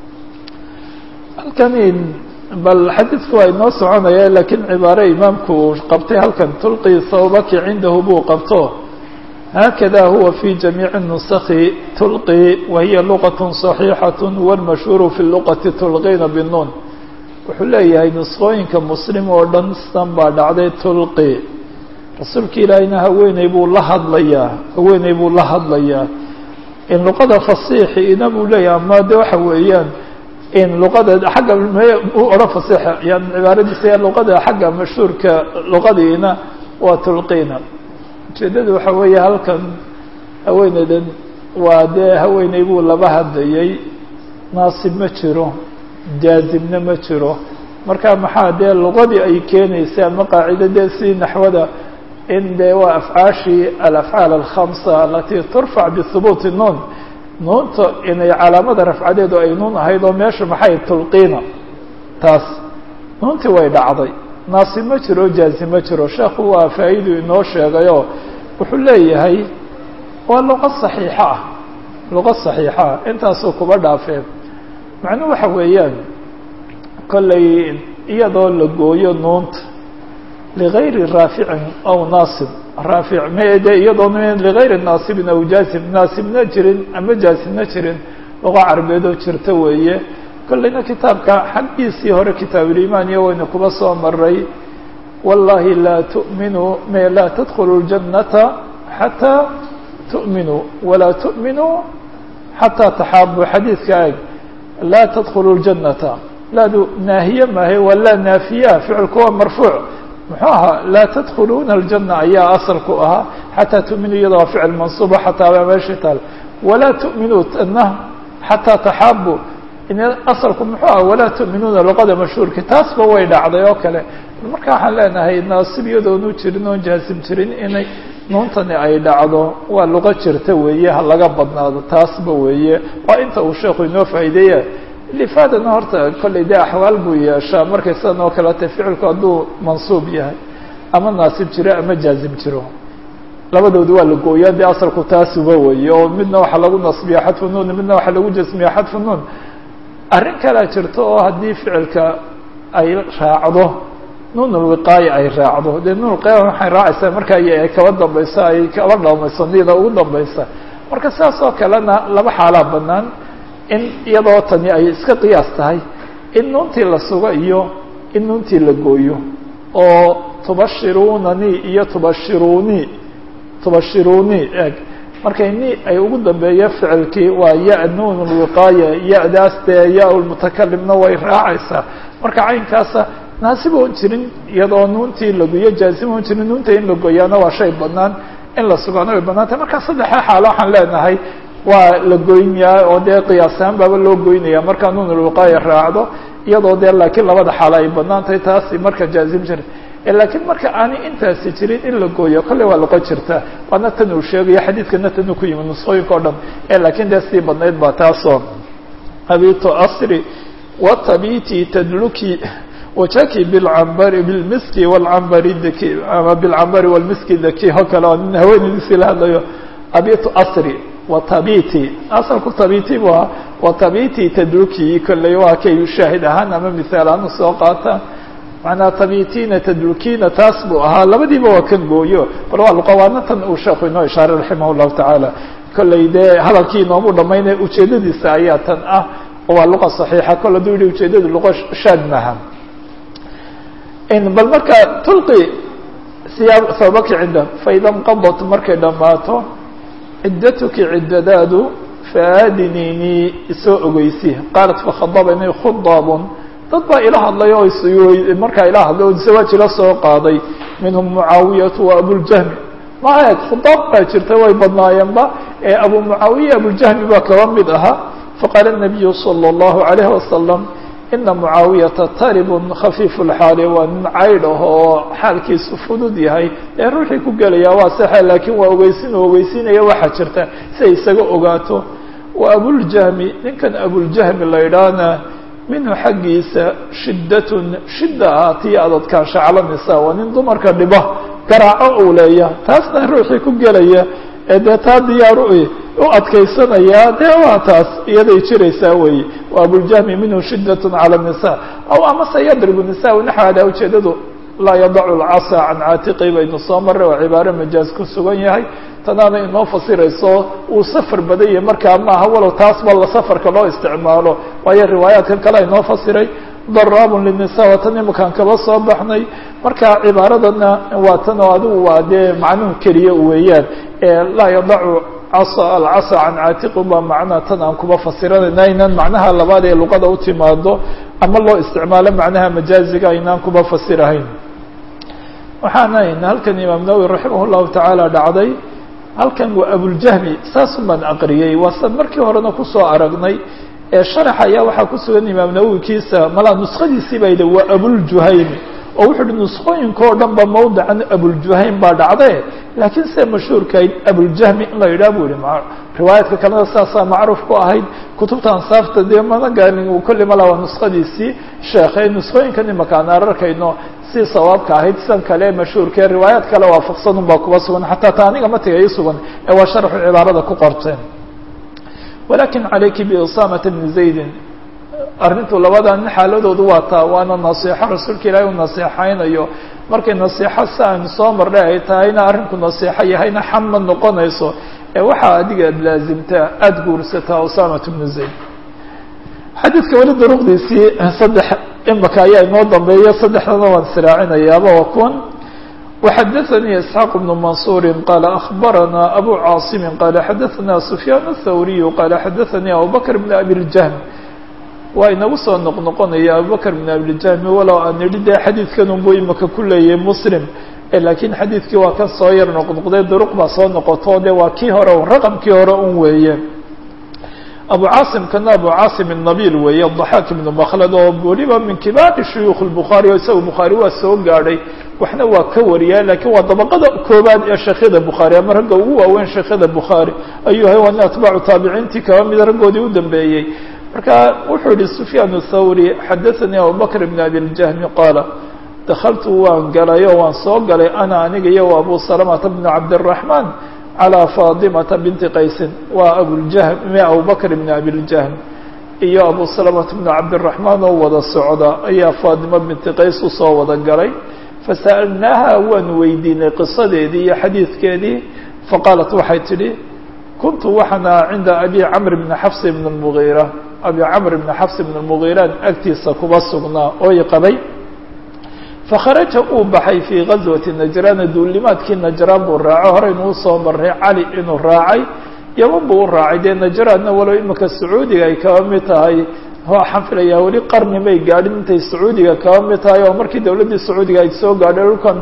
halkani bal xadiidku waa inoo soconaya laakiin cibaare imaamku uu qabtay halkan tulqii sawbaki cindahu buu qabto haakada huwa fi jamiici nusakhi tulqi wa hiya luqat صaxiixaة wاlmashhuuru fi luqati tulqiina binuun wuxuu leeyahay nusqooyinka muslim oo dhan san baa dhacday tulqi rasuulka ilaahiyna haweeney buu la hadlayaa haweeney buu la hadlayaa in luqada fasiixiina buu leeyahay ama de waxa weeyaan in luqada xagga u odhan fasiixa yan cibaaradiisa luqada xagga mashhuurka luqadiina waa tulqiina ujeeddadu waxa weeye halkan haweeneydan waa dee haweeney buu laba hadlayay naasib ma jiro jaazibna ma jiro marka maxaa dee luqadii ay keenaysa ama qaacida dee si naxwada in dee waa afcaashii alafcaal alkhamsa alatii turfac bihubuuti nuun nuunta inay calaamada rafcadeedu ay nuun ahayd oo meesha maxay tulqiina taas nuuntii way dhacday naasib ma jiro jaazib ma jiro sheekhu waa faa'idu inoo sheegayoo wuxuu leeyahay waa luqo saxiixa ah luqo saxiixa ah intaasuu kuba dhaafeen macnuhu waxa weeyaan kollay iyadoo la gooyo nuunta ligayri raaficin aw naasib raafic mde iyadoo ligayri naasibin aw jaasib naasibna jirin ama jaasibna jirin luqa carabeedoo jirta weeye kollayna kitaabka xaggiisii hore kitaabulimaan iyo waynu kuba soo maray wallahi laa tu'minuu me laa tadkhulu ljannata xataa tu'minuu walaa tu'minuu xataa taxaabuu xadiidka eg laa tadkhulu ljannata laadu naahiye maahe waa laa naafiya ficilku waa marfuuc muxuu ahaa laa tadkhuluuna aljana ayaa asalku ahaa xataa tu'minuu iyada waa ficil mansuuba xataa baa meesha taal walaa tu'minuu tana xataa taxaabu asalku muxuu aha walaa tu'minuuna luqada mashhuurka taasba way dhacday oo kale marka waxaan leenahay naasib iyadoonu jirin oon jaasim jirin inay nuuntani ay dhacdo waa luqo jirta weeye ha laga badnaado taasba weeye waa inta uu sheekhu inoo faa'iideeya lifaadana horta kollay dee axwaal buu yeeshaa markay sidan oo kalete ficilku hadduu mansuub yahay ama naasib jiro ama jaazim jiro labadooda waa la gooyaa dee asalku taasuba weeye oo midna waxaa lagu nasbiya xadfu nuun midna waxaa lagu jasmiya xadfu nuun arrin kalea jirto oo haddii ficilka ay raacdo nuun ulwiqaaya ay raacdo dee nuun ulwiqaaya waxay raacaysaa markaa ay kaba dambayso ay kaba dhamayso nida ugu dambaysa marka saas oo kalena laba xaalaa banaan in iyadoo tani ay iska qiyaas tahay in nuuntii la sugo iyo in nuuntii la gooyo oo tubashirunani iyo tubashiruni tubashiruni eg markay ni ay ugu dambeeyo ficilkii waa ya nuun lwiqaaya ya-daas dee ya lmutakalimna way raacaysaa marka caynkaasa naasib oon jirin iyadoo nuuntii laguyo jaazim oon jirin nuunta in la gooyaana waa shay banaan in la sugaana way banaantay marka saddexa xaalo waxaan leenahay waa la goynyaa oo dee qiyaasahaan baaba loo goynaya markaa nuun lwiqaaya raacdo iyadoo dee laakiin labada xaalo ay banaan tahay taasi marka jaazim jira laakiin marka aanay intaasi jirin in la gooyo kolley waa loqon jirtaa waana tan uu sheegayo xadiidkana tan uu ku yimid nusqooyinka o dhan laakiin dee sii badnayd baa taasoo abitu asri watabiti tadluki wajaki bilcambari bilmiski walcambari daki ama bilcambari walmiski daki oo kale oo nin haweenaydiisi la hadlayo abitu asri watabiti asalku tabiti bu ahaa watabiti tadluki kolley waa kay shaahid ahaan ama mithaal ahaan usoo qaataan macnaa tabitina tadlukina taas buu ahaa labadiiba waa kan gooyo bal waa luqawaana tan uu sheeku inoo ishaaray raximah llahu tacaala kolley dee hadalkii inoomu dhamaynaya ujeedadiisa ayaa tan ah oo waa luqa saxiixa kol haduu yihi ujeedadu luqa shaad maaha bal marka tulqi siyaab sababaki cinda faida nqadat markay dhammaato ciddatuki ciddadaadu faadinini isoo ogeysi qaalat fakhadabani khudaabun dad baa ila hadlay oo markaa ila hadlay oo zawaaj ila soo qaaday minhum mucaawiyatu wa abuljahmi ma eeg khudaab baa jirta way badnaayeenba ee abu mucaawiya abuljahmi baa kaba mid ahaa faqaala nabiyu salى اllahu alayh wasalam ina mucaawiyata taribun khafiifu lxaali waa nin caydh ah oo xaalkiisu fudud yahay ee ruuxii ku gelaya waa saxe laakiin waa ogeysin oo ogeysinaya waxaa jirta si ay isaga ogaato wa abuljahmi ninkan abuljahmi la idhaahna minhu xaggiisa shiddatun shidda ah tii adadkaansha cala nisaa waa nin dumarka dhiba garaaco uu leeya taasna ruuxii ku gelaya ee dee taa diyaaru u adkaysanayaa dee waa taas iyaday jiraysaa weeye wa abuljahmi minhu shiddatun cala nisa aw amase yadribu nisa naxwaada ujeedadu laa yadacu lcasa can caatiqi baynu soo marray oo cibaaro majaaz ku sugan yahay tanaana inoo fasirayso uu safar badan yahay markaa maaha walow taas ba la safarka loo isticmaalo waayo riwaayaadkan kale inoo fasiray daraabun linisa waa tan imakaan kaba soo baxnay marka cibaaradana waa tan oo adigu waa dee macnuhu keliya weeyaan laa yadacu alcasa can caatiqi baa macnaha tan aan kuba fasiranayna aynaan macnaha labaad ee luqada u timaado ama loo isticmaalo macnaha majaaziga aynaan kuba fasirahayn waxaana halkan imaam nawowi raximah llahu tacaala dhacday halkan waa abuljahmi saasun baan aqriyey waa san markii horena kusoo aragnay ee sharax ayaa waxaa ku sugan imaam nawowi kiisa malaa nuskhadiisii baa yidhi waa abuljuhaymi oo wuxuu uhi nusqooyinka oo dhan ba mawdican abuljuhaym baa dhacde laakiin se mashhuurkayd abuljahmi in la yidhah bu yihi riwaayaadka kalena saasaa macruuf ku ahayd kutubta ansaafta dee mana gaanin kolli mala waa nuskhadiisii sheekhay nusqooyinkan imaka aan ararkayno si sawaabka ahayd sidan kale ee mashhuurkae riwaayaad kale waafaqsanun baa kuba sugan xataa ta aniga matiga ii sugan ee waa sharxu cibaarada ku qorteen walakin calayki biusamata bni zaydin arrintu labada nin xaaladoodu waa taa waana nasiixo rasuulka ilaahay uu nasiixaynayo markay nasiixo si aynu soo marnay ay tahayna arrinku nasiixo yahayna xam ma noqonayso ee waxaa adiga ad laazimtaa aada guursataa usamat bnu zayd xadiidka weli duruqdiisii saddex imaka ayaa inoo dambeeya saddexdana waan israacinayaaba waa kuwan وxadثnي إسحاq بن منصور qال أخبرnا أbو cاaصم qال xadثnا سفyان الثوري qال xadثnي أبوبكر بن أبي الجهم waa inagu soo noqnoqonaya abubكر بن أبي الجهم walow aan nidhi de xadiidkan unbu imaka ku leeyay msلم lakiin xadiidkii waa kan soo yar noqnoqday duruq baa soo noqoto de waa kii hore raqمkii hore un weeye abu cاaصم kana abu cاaصم النabil weeye الضحاk بن مkلد oo weliba min kibaari shuyuخ الbخarي o isaga bخarي waa soo gaadhay waxna waa ka wariyaa lakiin waa dabaqada koobaad ee sheekyada bukhaari ama ragga ugu waaweyn sheekyada bukhaari ayuu yahay waa nin atbaacu taabiciintii kaba mida raggoodii u dambeeyey marka wuxuu yihi sufyaan الthawri xadaثanii abubakr bn abi اljahmi qaala dakaltu waan galay oo waan soo galay ana aniga iyo abu salamata bn cabdالرaحman calى faadimata binti qaysin waa abuljahm abubakr bn abi اljahm iyo abu salamata bnu cabdiraxmaan oo wada socda ayaa faadimo binti qays usoo wada galay fasa'alnaaha waanu weydiinay qisadeedii iyo xadiidkeedii faqaalat waxay tidhi kuntu waxaana cinda abi camr bni xafs bn lmugiira abi camr bni xafs bn lmugiiraan agtiisa kuba sugnaa ooy qabay fakharaja uu baxay fii gazwati najraana duulimaadkii najraan buu raaco horeynu usoo maray cali inuu raacay yaman buu u raacay dee najraadna walow imika sacuudiga ay kaba mid tahay waxaan filayaa weli qarni may gaadhin intay sacuudiga kaba mid tahay oo markii dawladdii sacuudiga ay soo gaadhay dhulkan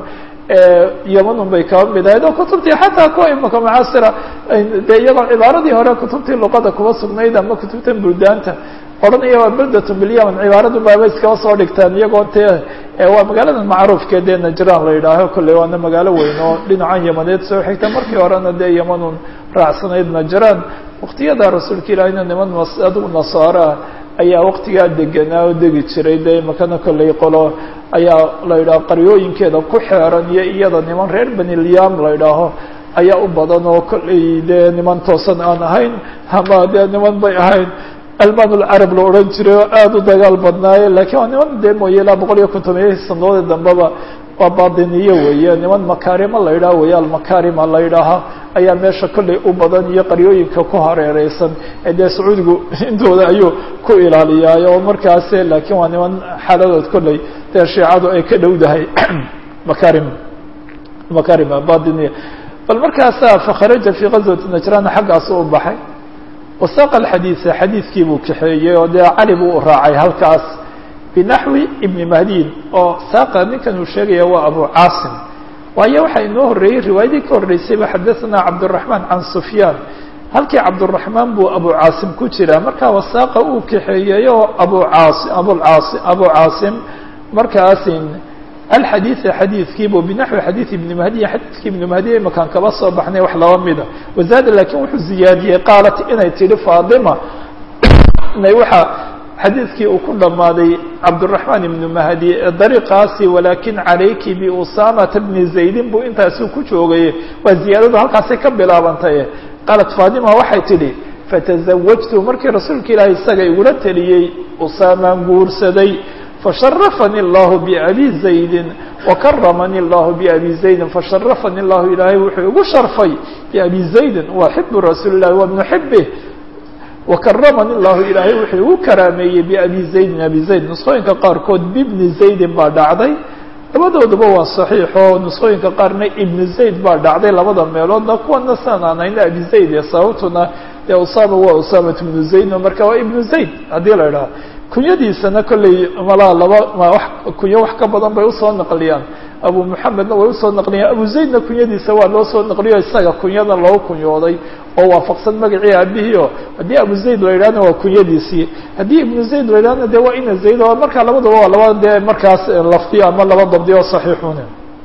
yaman un bay kaba mid ahayd oo kutubtii xataa kuwa imika macaasira dee iyadoo cibaaradii hore kutubtii luqada kuba sugnayd ama kutubtan buldaanta odhanaya waa beldatun bilyaman cibaaradu baaba iskaba soo dhigtaan iyagoo te waa magaalada macruufkee dee najraan la yidhaaho kolley waana magaalo weyn oo dhinacan yamaneed soo xigta markii horena dee yamanun raacsanayd najraan waktiyada rasuulka ilaahina niman adigu nasaaraa ayaa waktigaa deganaa oo degi jiray dee imakana kolley qolo ayaa la yidhaho qaryooyinkeeda ku xeeran iyo iyada niman reer benilyaam la yidhaaho ayaa u badan oo kolley dee niman toosan aan ahayn ama dee niman bay ahayn alman lcarab la odhan jiray oo aada u dagaal badnaaye lakiin waa niman dee mooye ilaa boqol iyo kontomiya sanadoodii dambeba waa baatiniye weeye niman makaarima la yidhaha weeye almakarima la yidhaaha ayaa meesha kolley u badan iyo qaryooyinka ku hareereysan ee dee sacuudigu intooda ayuu ku ilaaliyaayo oo markaas laakiin waa niman xaaladood kolley dee shiicadu ay ka dhowdahay makarim makarima batiniya bal markaasa fakharaja fii gazwati najrana xaggaas u baxay wasaaqa alxadiida xadiidkii buu kaxeeyey oo dee cali buu u raacay halkaas binaxwi ibni mahdiin oo saaqa ninkan uu sheegaya waa abu caasim waayo waxaa inoo horreeyey riwaayadii ka horreysayba xadaثana cabdالraحmaan can sufyaan halkii cabdالraحmaan buu abu caasim ku jiraa markaa wasaaqa uu kaxeeyey oo abu caasi abucaasi abu caasim markaasin alxadiida xadiidkiibu binaxwi xadiid ibni mahdiya xadiidkii ibni mahdiya imakaan kaba soo baxnay wax laba mida wazaada laakiin wuxuu ziyaadiyey qaalat inay tidhi faadima waxa xadiidkii uu ku dhammaaday cabdالraحmaan ibnu mahdi dariiqaasi walaakin calayki biusamata bni zaydin buu intaasi ku joogay waa ziyaadadu halkaasay ka bilaabantay qaalat faadima waxay tidhi fatazawajtu markii rasuulka ilaahay isaga igula teliyey usaamaan guursaday fasharafani اllahu biabi zaydin wakaramani اllahu biabi zaydin fasharafani اllahu ilaahay wuxuu igu sharfay biabi zaydin waa xibu rasuuli اlahi wa bnu xibih wakaramani llahu ilaahay wuxuu igu karaameeyey biabi zaydin abi zayd nusqooyinka qaarkood bibni zaydin baa dhacday labadooduba waa saxiixo nusqooyinka qaarna ibnu zayd baa dhacday labada meeloodna kuwana saan aan hayna abi zayd ee sababtuna dee usama waa usamat ibnu zaydn marka waa ibnu zayd haddii la idhaha kunyadiisana kolley malaa laba wa kunyo wax ka badan bay usoo naqliyaan abu muxamedna way usoo naqliyaan abu zaydna kunyadiisa waa loo soo naqliyo isaga kunyada loo kunyooday oo waafaqsan magacii aabihii o haddii abu zayd la yidhahna waa kunyadiisii haddii ibnu zayd la yidhahna de waa ina zayd oo markaa labadaba waa laba dee markaas lafdiyo ama laba dabdi oo saxiixune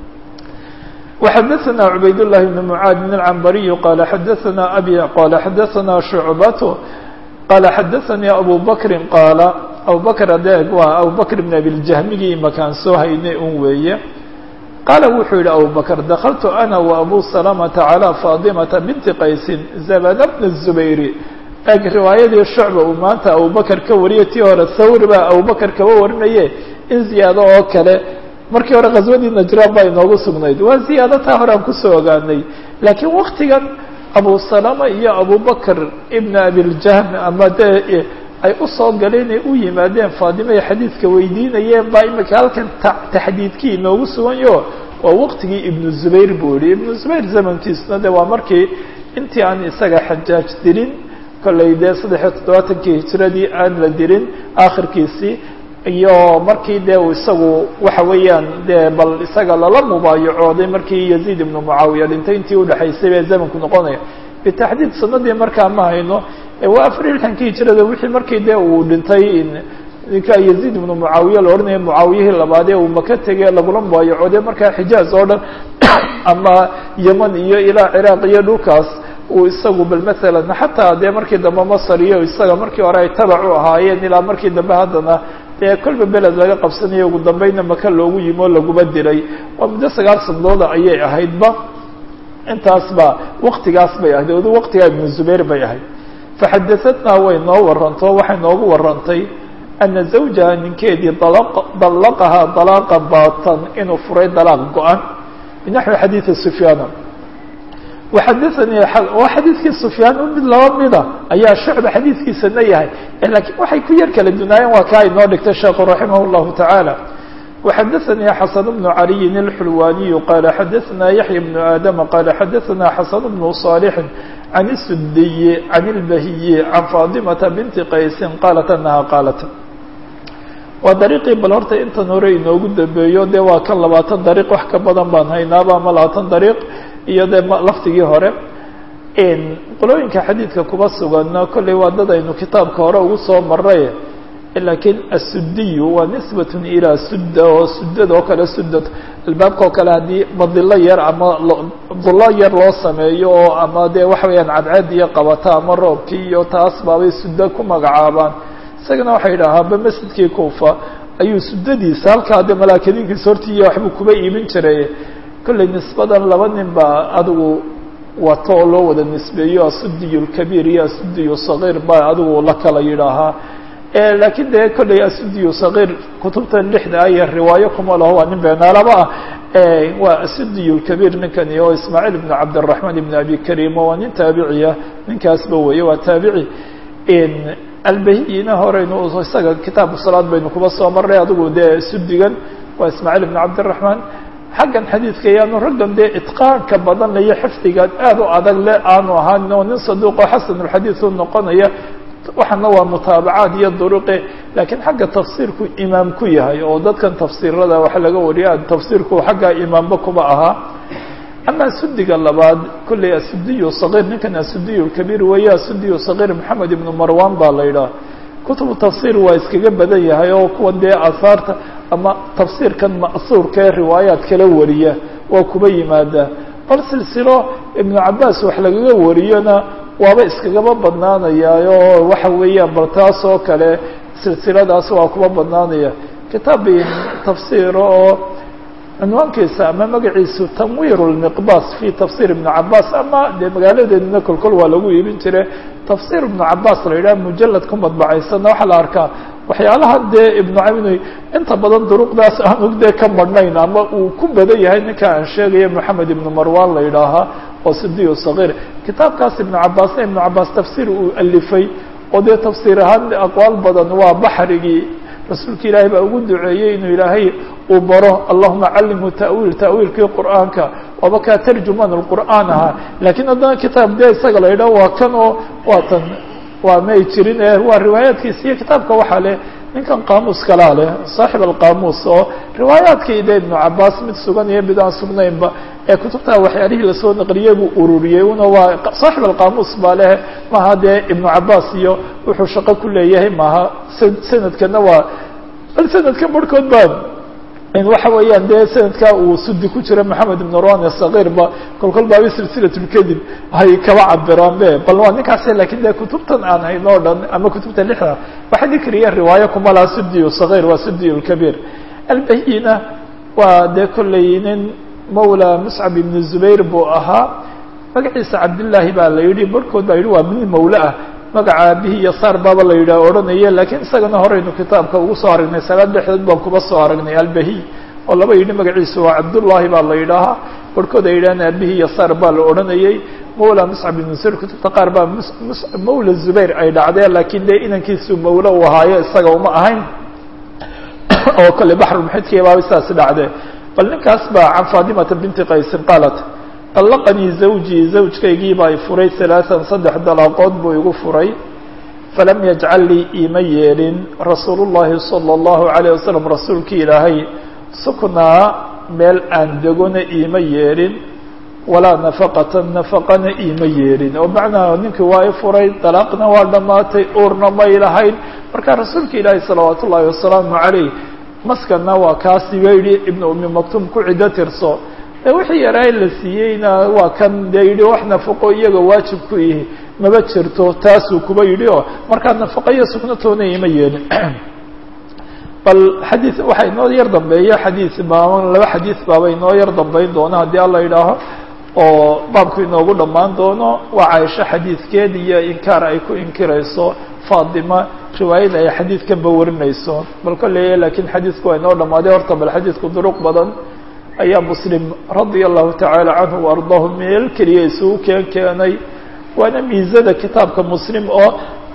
وxadثna عubayd الlahi بن mعاad بن العنbariي qال xadثna abي qال xadثna شhuعbaة qال xadثnي abu bkri qاala abu bkr adeeg waa abu bkr بn abiljahmigii imakaan soo haynay un weeye qaala wuxuu yihi abu bkr dakltu أna وabu سلمةa عalى faطimaةa binti qaysi zabn bn الزubayr eg riwaayadii shucba uu maanta abu bakr ka wariyay tii hore thawr baa abu bakr kaba warinaye in ziyaado oo kale markii hore khaswadii najraan baa inoogu sugnayd waa ziyaado taa hore aan kusoo ogaanay laakiin waktigan abu salama iyo abu bakr ibn abiljahm ama dee ay usoo galeen ee u yimaadeen faadima ay xadiidka weydiinayeen baa imika halkan taxdiidkii inoogu suganyo waa waqtigii ibnu zubayr buu yihi ibnu zubayr zamankiisuna de waa markii intii aan isaga xajaaj dilin kollay dee saddexiyo toddobaatankii hijiradii aan la dilin aakhirkiisii iyo markii dee uu isagu waxa weeyaan dee bal isaga lala mubaayacooday markii yaziid ibnu mucaawiya dhintay intii udhexaysay bee zamanku noqonaya bitaxdiid sanadii markaa ma hayno waa afar iyo lixankii hijirada wixii markii dee uu dhintay ninka yaziid ibnu mucaawiya la odhanaya mucaawiyihii labaadee uu maka tegey lagula mubaayacooday markaa xijaaz oo dhan ama yeman iyo ilaa ciraaq iyo dhulkaas uu isagu bal maalan xataa dee markii dambe masar iyo isaga markii hore ay tabac u ahaayeen ilaa markii dambe haddana dee kolba beled laga qabsanayo ugu dambayna maka loogu yimi oo laguma dilay waa muddo sagaal sanadooda ayay ahaydba intaas ba waktigaas bay ahayd odu waktigaa ibnu zubayr bay ahayd faxadaatnaa way noo waranto waxay noogu warantay ana zawjaha ninkeedii dallaqahaa dalaaqa baatan inuu furay dalaaq go-an binaxwi xadiidi sufyaana waxadaanii waa xadiidkii sufyaan mid laba mida ayaa shucba xadiidkiisana yahay lakiin waxay ku yar kala dunaayeen waa kaa inoo dhigtay sheekhu raximah llahu tacaala وxadaثnي xaسن بن عaliي الxulwaniي qala xadaثna yaحya بن aadama qala xadaثna xaسن بن صاlح عan الsudiyi عan الbahiyi عan faطimaةa binti qaysi qalat anaha qaalat waa dariiqii bal horta intan hore inoogu dambeeyo dee waa kan labaatan dariiq wax ka badan baan haynaaba ama labaatan dariiq iyo dee laftigii hore qolooyinka xadiidka kuba sugan kolley waa dad aynu kitaabka hore ugu soo maray lakiin asudiyu waa nisbat ilaa sudda oo sudada oo kale sudad albaabka oo kale haddii badilo yar ama dullo yar loo sameeyo oo ama dee waxa weeyaan cadceed iyo qabata ama roobkii iyo taas baabay suddo ku magacaabaan isagana waxay yidhaahaaba masjidkii kuufa ayuu sudadiisa halkaa dee malaakadiinkiisa hortiiya waxbuu kuba iibin jiray kolley nisbadan laba nin baa adigu wato oo loo wada nisbeeyo asudiyu lkabiir iyo asudiyu sagiir baa adigu la kala yidhaahaa lakiin dee kolley asudiyu sagiir kutubtan lixda aya riwaayo kuma laho waa nin beenaalaba ah waa asudiyu lkabiir ninkani oo ismaaciil ibn cabdiraxmaan ibn abi karim waa nin taabiciya ninkaasba weeye waa taabici albahiyina horeynu isaga kitaabu salaad baynu kuba soo marnay adigu dee sudigan waa ismaaciil ibn cabdiraxmaan xaggan xadiidka yaanu raggan dee itqaanka badan iyo xifdigan aad u adag le aanu ahaan oo nin saduuqo xasanulxadiid u noqonaya waxaana waa mutaabacaad iyo duruqe laakiin xagga tafsiirku imaam ku yahay oo dadkan tafsiirada waxa laga wariya tafsiirku xagga imaamba kuba ahaa ama sudiga labaad kolley asudiyu sagiir ninkan asudiyu kabiir weeye asudiyu sagiir maxamed ibnu marwan baa la yidhaha kutubu tafsiir waa iskaga badan yahay oo kuwan dee aahaarta ama tafsiirkan ma'suurka ee riwaayaad kala wariya waa kuba yimaadaa bal silsilo ibnu cabaas wax lagaga wariyona waaba iskagaba badnaanayaayo waxa weeyaan bal taas oo kale silsiladaas waa kuba badnaanaya kitaab tafsiir oo cinwaankiisa ama magaciisu tanwiir lmiqbas fi tafsir ibnu cabaas ama dee magaaladeedina kolkol waa lagu iibin jire tafsir ibnu cabaas la yidhaha mujalad ku madbacaysana waxaa la arkaa waxyaalaha dee ibnu cabin inta badan duruqdaas aanu dee ka marhnayn ama uu ku badan yahay ninka aan sheegaya moxamed ibnu marwan la yidhaahaa oo sidiyu sagiir kitaabkaas ibnu cabaasna ibnu cabaas tafsiir uu alifay oo dee tafsiir ahaan aqwaal badan waa baxrigii rasuulka ilaahay baa ugu duceeyey inuu ilaahay uu baro allahuma callimhu ta'wiil ta'wiilkii qur'aanka waaba kaa tarjuman lqur'aan ahaa laakiin haddana kitaab dee isaga la yidhaho waa kan oo waa tan waa may jirin ee waa riwaayaadkiisa iyo kitaabka waxaa leh ninkan qaamuus kalaa leh saaxib alqaamuus oo riwaayaadkii de ibnu cabaas mid sugan iyo mid aan sugnaynba ee kutubtaa waxyaalihii lasoo naqliyey buu ururiyey una waa saaxib alqaamuus baa leh maaha dee ibnu cabaas iyo wuxuu shaqo ku leeyahay maaha sanadkana waa bal sanadka barhkood baa waxa weeyaan dee sanadkaa uu sudi ku jira maxamed ibn ron sagiirba kolkol baaba silsilatulkadib hay kaba cabiraan be bal waa ninkaas lakin dee kutubtan aan hayn o dhan ama kutubta lixda waxa dikriya riwaayo kuma laha sudiyu sagiir waa sudiyu lkabiir albahina waa dee kolley nin mawla muscab ibn zubayr buu ahaa magaciisa cabdillaahi baa la yidhi barhkood baa yidhi waa min mawle ah magaca aabihii iyo saar baaba la yidhaha odhanaya laakiin isagana horeynu kitaabka ugu soo aragnay salaad dhexdeed baan kuba soo aragnay albahi oo laba yidhi magaciisu waa cabdullaahi baa la yidhaahaa barhkood ay yidhahaan aabihii iyo saar baa la odhanayay mawla muscab ibn zubayr kutubta qaar baa mawla zubayr ay dhacdeen laakiin dee inankiisu mawle uu ahaayo isaga uma ahayn oo kale baxrulmuxidkii baaba saas dhacdee bal ninkaas baa can faadimata binti qaysin qaalat طلqnii زawjii zawjkaygii baa i furay ثaلaaثan saddex dalaaqood buu igu furay falam yajcal lii iima yeelin rasuul الlahi salى الlahu عalيه wasalam rasuulkii ilaahay suknaa meel aan degona iima yeelin walaa nafaqata nafaqana iima yeelin oo macnaha ninkii waa i furay dalaaqna waa dhammaatay uurna may lahayn marka rasuulka ilaahay salawaat ullahi wasalaamu عaleyh maskana waa kaasi ba yihi ibn umi maktum ku cido tirso de wixii yaraa la siiyeyna waa kan dee yidhi wax nafaqo iyaga waajib ku yihi maba jirto taasuu kuba yidhi oo markaa nafaqo iyo sugnatoona ima yeelin bal xadiid waxaa inoo yar dambeeya xadiid baaban laba xadiid baaba inoo yar dambeyn doona haddii alla yidhaaho oo baabku inoogu dhammaan doono waa caaisho xadiidkeed iyo inkaar ay ku inkirayso faatima riwaayada ay xadiidkanba warinayso bal kolley laakiin xadiidku waa inoo dhammaaday horta bal xadiidku duruq badan ayaa muslim radia allahu tacaala canhu waardaahu meel keliya isugu keen keenay waana miisada kitaabka muslim oo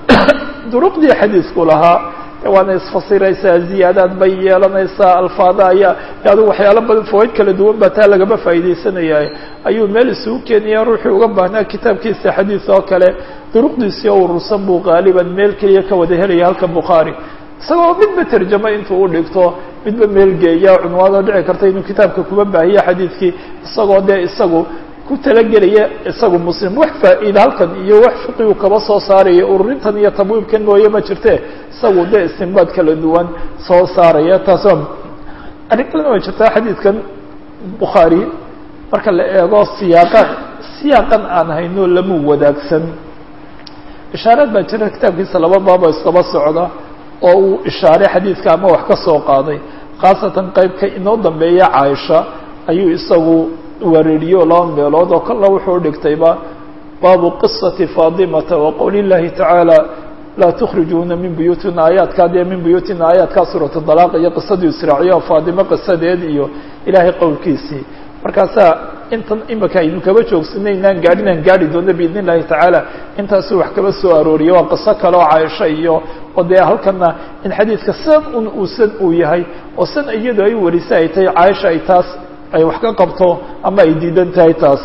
duruqdii xadiidku lahaa waana isfasiraysaa ziyaadaad bay yeelanaysaa alfaada ayaa adigu waxyaalo badan fawaaid kala duwan baa taa lagama faa'iidaysanaya ayuu meel isugu keenaya ruuxii uga baahnaa kitaabkiisa xadiid oo kale duruqdiisii oo urursan buu qaaliban meel keliya ka wada helaya halka bukhaari isagoo midba terjamo intuu u dhigto midba meel geeya cunwaanoo dhici karta inuu kitaabka kuba baahiya xadiidkii isagoo dee isagu ku talagelaya isagu muslim wax faa'iida halkan iyo wax fiqigu kaba soo saaraya ururintan iyo tabwiibkan mooye ma jirte isagu dee istinbaad kala duwan soo saaraya taasoo arrin kalena way jirtaa xadiidkan bukhaari marka la eego siyaaqan siyaaqan aan hayno lama wadaagsan ishaaraad baa jira kitaabkiisa laba baabo iskaba socda oo uu ishaaray xadiidka ama wax ka soo qaaday khaasatan qeybka inoo dambeeya caaisha ayuu isagu wareeriyo laba meelood oo kolla wuxuu dhigtayba baabu qisati faadimata wa qowli llahi tacaala laa tukhrijuuna min buyuutina aayaadkaa dee min buyuutina aayaadkaa suuratu dalaaq iyo qisadii israaciya oo faadimo qisadeed iyo ilaahay qowlkiisii markaasaa intan imika aynu kaba joogsanay inaan gaadhin aan gaadhi doono biidn illahi tacaala intaasuu wax kaba soo arooriyay waa qiso kale oo caaisha iyo oo dee halkana in xadiidka san un uusan uu yahay oo san iyadu ay warisa ay tahay caaisha ay taas ay wax ka qabto ama ay diidan tahay taas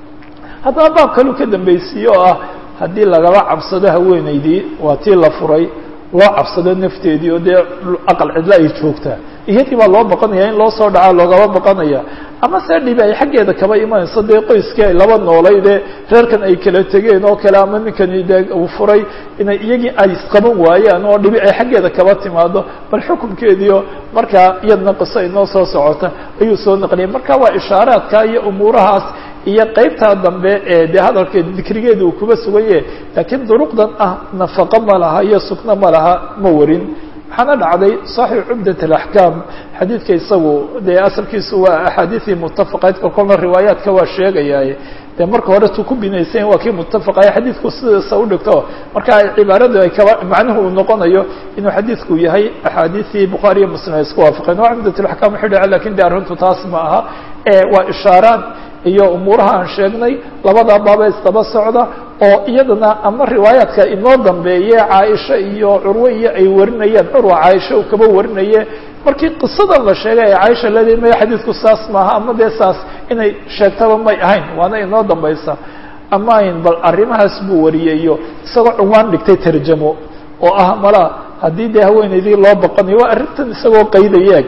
haddaba baab kaleu ka dambaysiiye oo ah haddii lagaba cabsado haweenaydii waa tii la furay loo cabsado nafteedii oo dee aqal cidlo ay joogtaa iyadii baa loo baqanaya in loo soo dhacaa loogaba baqanaya ama see dhibi ay xaggeeda kaba imanayso dee qoyskii ay laba noolay dee reerkan ay kala tegeen oo kale ama ninkani dee uu furay inay iyagii ay isqaban waayaan oo dhibi ay xaggeeda kaba timaado bal xukunkeediio markaa iyadna qiso inoo soo socota ayuu soo naqliyay marka waa ishaaraadka iyo umuurahaas iyo qeybtaa dambe ee dee hadalkeed dikrigeeda uu kuba sugan yahay laakiin duruqdan ah nafaqo ma laha iyo sugno ma laha ma warin waxaana dhacday صaxiix cumdat اaxkaam xadiidka isagu dee asalkiisu waa axaadiiii mutafaqaydka kolna riwaayaadka waa sheegayaaye dee marka hore tu ku binaysan waa kii mutafaqaya xadiidku sidiisa udhigto marka cibaaradu ay kaba macnuhu uu noqonayo inuu xadiidku yahay axaadiiii bukhaariyo muslim ay isku waafaqeen waa cumdat اaxkam wuxuu dhaca lakin de arrintu taas ma aha waa ishaaraad iyo umuuraha aan sheegnay labadaa baaba isdaba socda oo iyadana ama riwaayaadka inoo dambeeye caaisha iyo curwe iyo ay warinayeen curwa caaisha uu kaba warinaye markii qisadan la sheegay ee caaisha leedahay maya xadiidku saas maaha ama dee saas inay sheegtaba may ahayn waana inoo dambaysa ama ayn bal arrimahaas buu wariyeyo isagoo cunwaan dhigtay tarjamo oo ah mala haddii dee haweenaydii loo baqanayo waa arrintan isagoo qaydaya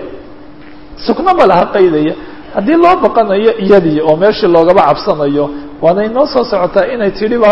sugno ma laha qaydaya haddii loo baqanayo iyadii oo meeshii loogaba cabsanayo waana inoo soo socotaa inay tidhiba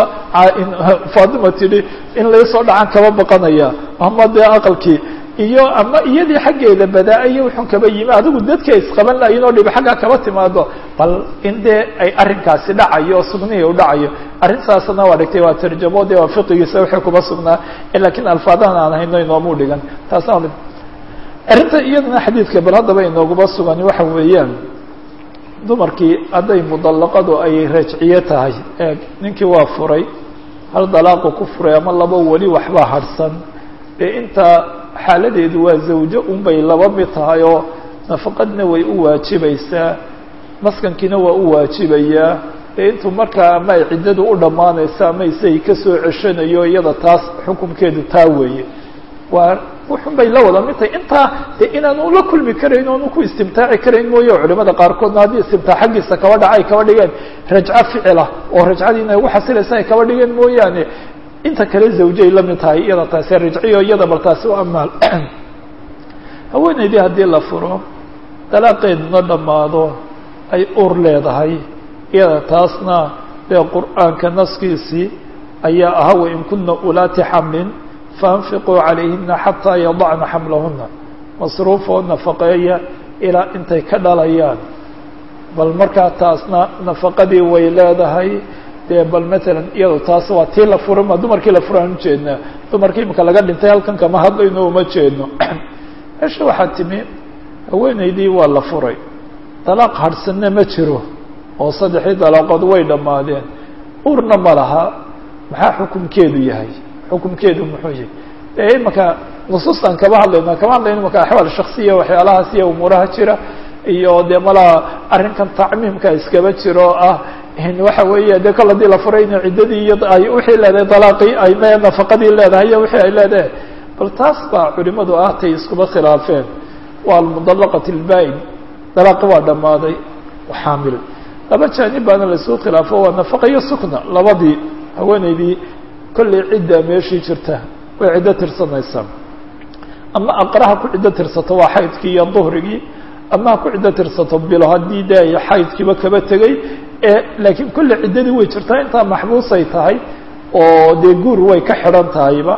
fatima tidhi in laysoo dhacan kaba baqanaya ama dee aqalkii iyo ama iyadii xaggeeda badaa-iyo wuxun kaba yimi adigu dadkii ay isqaban lahayin oo dhibi xaggaa kaba timaado bal in dee ay arrinkaasi dhacayo oo sugnihii u dhacayo arrintaasna waa dhigtay waa tarjamo dee waa fiqigiisa wixii kuba sugnaa lakiin alfaadahan aan hayno inoomu dhigan taasna arrinta iyadana xadiidka bal haddaba inooguba sugan waxa weeyaan dumarkii hadday mudallaqadu ay rajciye tahay ee ninkii waa furay hal dalaaqu ku furay ama laba weli waxbaa hadhsan dee intaa xaaladeedu waa zawjo unbay laba mid tahay oo nafaqadna way u waajibaysaa maskankiina waa u waajibayaa dee intuu markaa ama ay ciddadu u dhammaanaysa ama isay kasoo ceshanayo iyada taas xukunkeedu taa weeye waa wuxun bay la wada mid tahay intaa de inaanu la kulmi karayn oonu ku istimtaaci karayn mooye culimada qaarkoodna haddii istimtaac xaggiisa kaba dhaca ay kaba dhigeen rajco ficila oo rajcadii inay ugu xasilaysa ay kaba dhigeen mooyaane inta kale zawjay la mid tahay iyada taasi rajciyo iyada bal taasi u amaal haweenaydii haddii la furo dalaaqeeduna dhammaado ay ur leedahay iyada taasna dee qur'aanka naskiisii ayaa ahaa wain kuna ulaati xamlin faanfiquu calayhina xataa yadacna xamlahuna masruufoo nafaqeeya ilaa intay ka dhalayaan bal markaa taasna nafaqadii way leedahay dee bal matalan iyado taas waa tii la fura ma dumarkii la furaan ujeednaa dumarkii imika laga dhintay halkan kama hadlayno uma jeedno meesha waxaa timi haweenaydii waa la furay dalaaq hadhsanna ma jiro oo saddexdii dalaaqood way dhammaadeen urna ma laha maxaa xukumkeedu yahay xukumkeedu muxuu yahay dee imaka nusuustan kama hadlayna kama hadlayno imaka axwaal shaksiya waxyaalahaas iyo umuuraha jira iyo dee malaa arrinkan tacmiimka iskaba jiro oo ah waxa weeye dee kol hadii la furay in ciddadii iyo ay wixii leedahay dalaaqii ay me nafaqadii leedahay iyo wixii ay leedahay bal taas baa culimadu ah tay iskuba khilaafeen waa almudallaqat lbaa-in dalaaqi waa dhammaaday xaamil laba jaanib baana laisku khilaafo waa nafaqa iyo sukna labadii haweeneydii kollay cidda meeshii jirta way ciddo tirsanaysaa ama aqraha ku ciddo tirsato waa xaydkii iyo duhrigii ama ha ku ciddo tirsato bilo haddii de ay xaydkiiba kaba tegey laakiin kolle ciddadii way jirtaa intaa maxbuusay tahay oo dee guur way ka xidhan tahayba